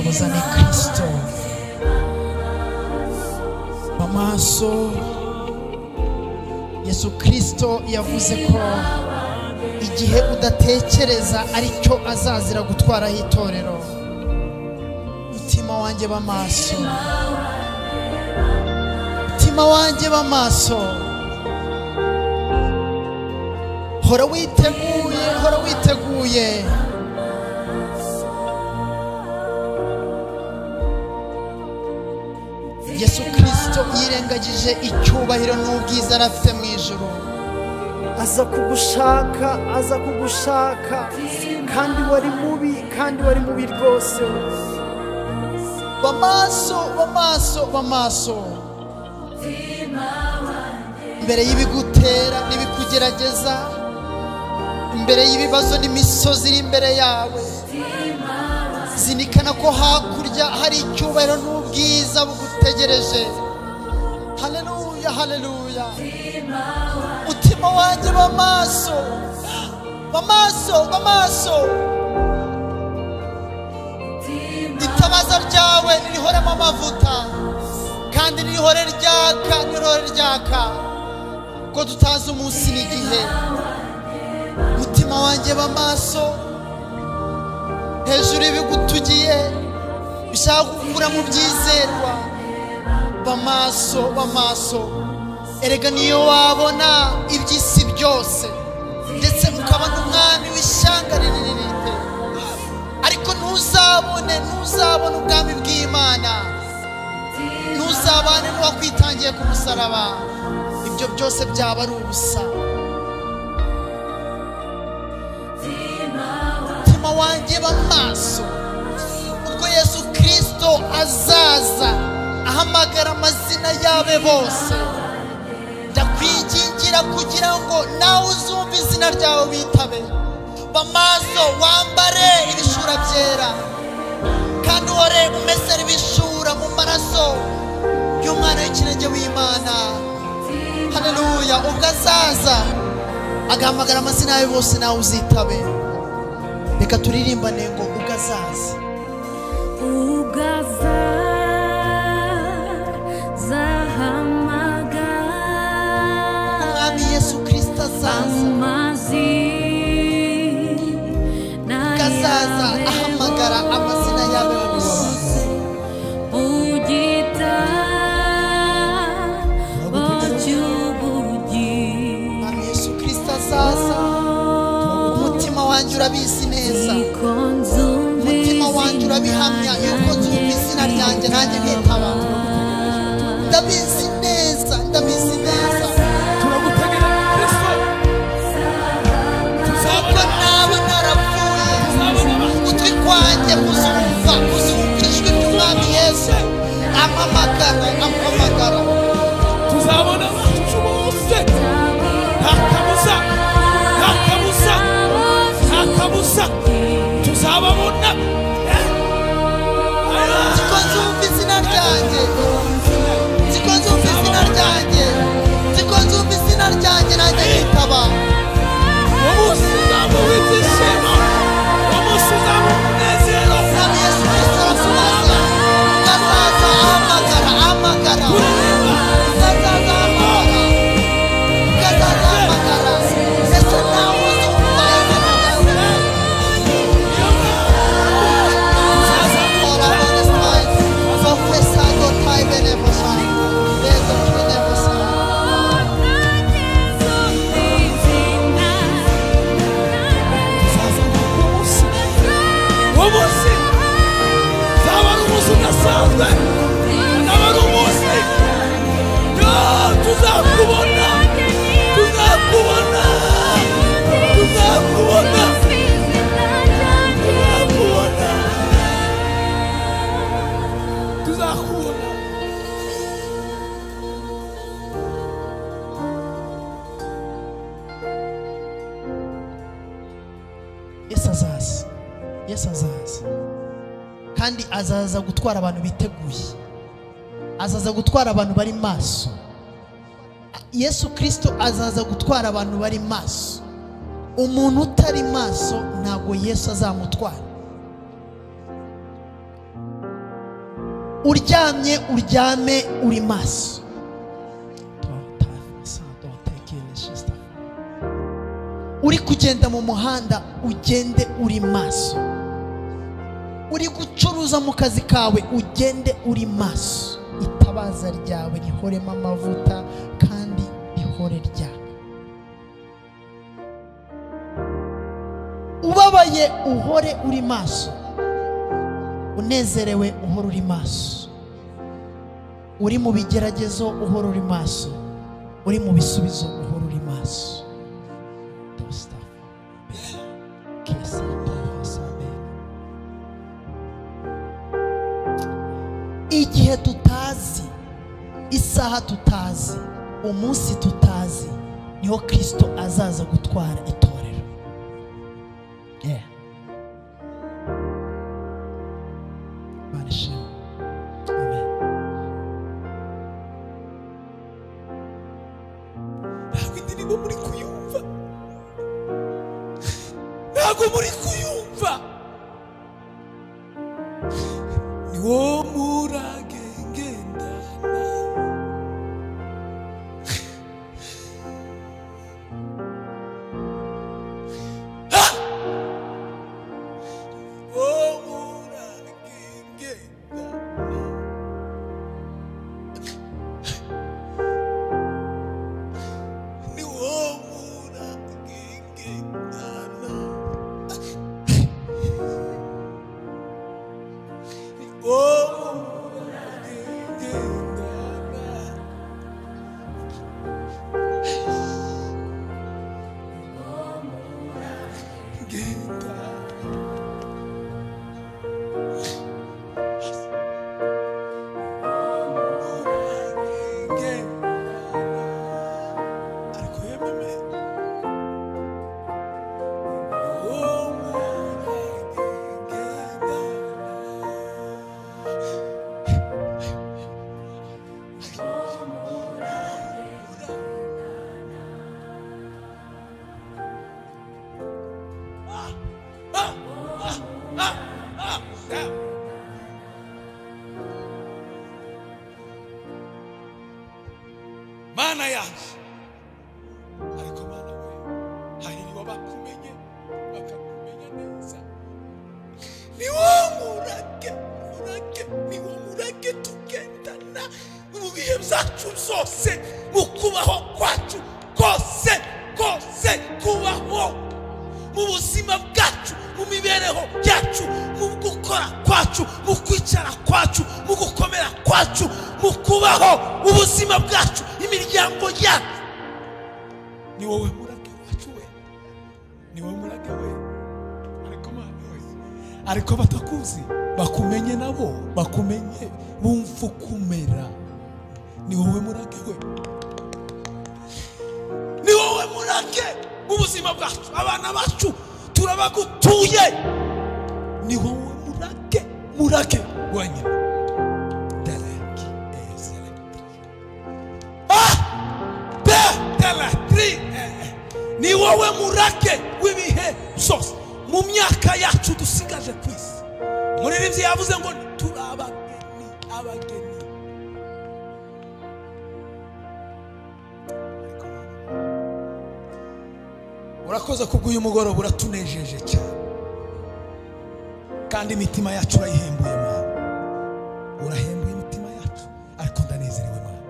muzane kristo mu maso yesu kristo yavuze ko igihe udatekereza aricyo azazira gutwaraho itorero mutima wanjye b'amaso mutima wanjye b'amaso hora witeguye hora witeguye yesu kirisito yirengagije icyubahiro n'ubwiza yari afite mu ijoro aza kugushaka aza kugushaka kandi wari mubi kandi wari mubi rwose bamaso bamaso bamaso mbere y'ibigutera n'ibikugerageza imbere y'ibibazo n'imisozi iri imbere yawe zirikana ko hakurya hari icyubahiro n'ubwiza bugutegereje haleluya haleluya mutima wanjye bamaso bamaso bamaso itabaza ryawe nirihoremo amavuta kandi nirihore ryaka nirihore ryaka ko tutazi umunsi n'igihe mutima wanjye b'amaso hejuru y'ibigutugiye bishaka gukura mu byizerwa b'amaso b'amaso erega niyo wabona iby'isi byose ndetse mukabona umwami w'ishyanga rinini ariko ntuzabone ntuzabone ubwami bw'imana ntuzabane n'uwakwitangiye ku musaraba ibyo byose byaba ari ubusa umutima wanjye b'amaso ubwo yesu kirisito azaza ahamagara amazina y'abe bose ndakwingingira kugira ngo nawe uzumve izina ryawe bitabe bamaso wambare ibishura byera kandi uhore umesere ibishura mu maraso y'umwana w'ikinege w'imana haleluya ubwo azaza agahamagara amazina yawe bose nawe uzitabe reka turirimbane ngo ubwo azaza Ugazahamagara umwami yesu kirisito azaza amazi ubwo azaza ahamagara amazina yawe bose Bugita bacyubugi umwami yesu kirisito azaza umutima wanjye urabizi neza umutima wanjye urabihamya yuko nzumva izina ryanjye nanjye nitaba ndabizi neza ndabizi neza nubwo naba narapfuye ugutwi kwanjye kuzumva kuzumva ijwi ry'umwami yesu amamagara amamagara tuzabona abacu bose nta kabuza nta kabuza nta kabuza tuzababona eh? nziko nzumva izina ryanjye nziko nzumva izina ryanjye nziko nzumva izina ryanjye nanjye nitaba umunsi uzamuha ibyishimo umunsi uzamuha umunezero umwami yesu kirisito arakubaza azaza ahamagara ahamagara azaza ahamagara azaza ahamagara ese nawe uzumva izina ryanjye umunsi uzaba ari umunsi udasanzwe uzaba ari umunsi yoo, tuzakubona tuzakubona tuzakubona tuzakubona tuzakubona Yesu azaza Yesu azaza kandi azaza gutwara abantu biteguye azaza gutwara abantu bari maso Yesu kirisito azaza gutwara abantu bari maso umuntu utari maso ntabwo Yesu azamutwara uryamye uryame uri maso Don't dive, my son. Don't take in the sister. uri kugenda mu muhanda ugende uri maso uri gucuruza mu kazi kawe ugende uri maso itabaza ryawe rihoremo amavuta kandi rihore ryaka ubabaye uhore uri maso unezerewe uhore uri maso uri mu bigeragezo uhore uri maso uri mu bisubizo uhore uri maso Stop. Kiss and love us, amen. igihe tutazi isaha tutazi umunsi tutazi niho kirisito azaza gutwara itorero Yeah. Imana ishimwe. Amen. ntabwo indirimbo muri kuyumva ntabwo muri kuyumva ni wo murage ngendana Ah! wo murage ngendana ni wo muragengendana ni wo muragengendana gendana gendana ariko yememe mana yaje ariko mana we hahirwa bakumenye bakakumenya neza ni wo murage murage ni wo murage tugendana mu bihe byacu byose mu kubaho kwacu kose kose kubaho mu buzima bwacu mu mibereho yacu mu gukora kwacu mu kwicara kwacu mu gukomera kwacu mu kubaho ubuzima bwacu imiryango yacu ni wowe murage wacu we ni wowe murage we ariko mana we ariko batakuzi bakumenye nabo bakumenye bumva ukumera ni wowe murage we ni wowe murage ubuzima bwacu abana bacu turabagutuye ni wowe murage murage wenyine Derek is electric. Ah! betelatri ni wowe murage w'ibihe byose mu myaka yacu dusigaje ku isi muri ribyi yavuze ngo turi abageni abageni Ariko Mana, urakoze kubwo uyu mugoroba uratunejeje cyane kandi imitima yacu urayihembuye mwana urahembuye imitima yacu ariko ndanezerewe mwana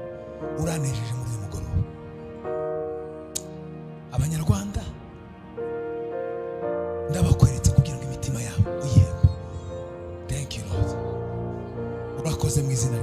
uranejeje muri uyu mugoroba abanyarwanda ndabakweretse kugira ngo imitima yabo uyihembe thank you lord urakoze mu izina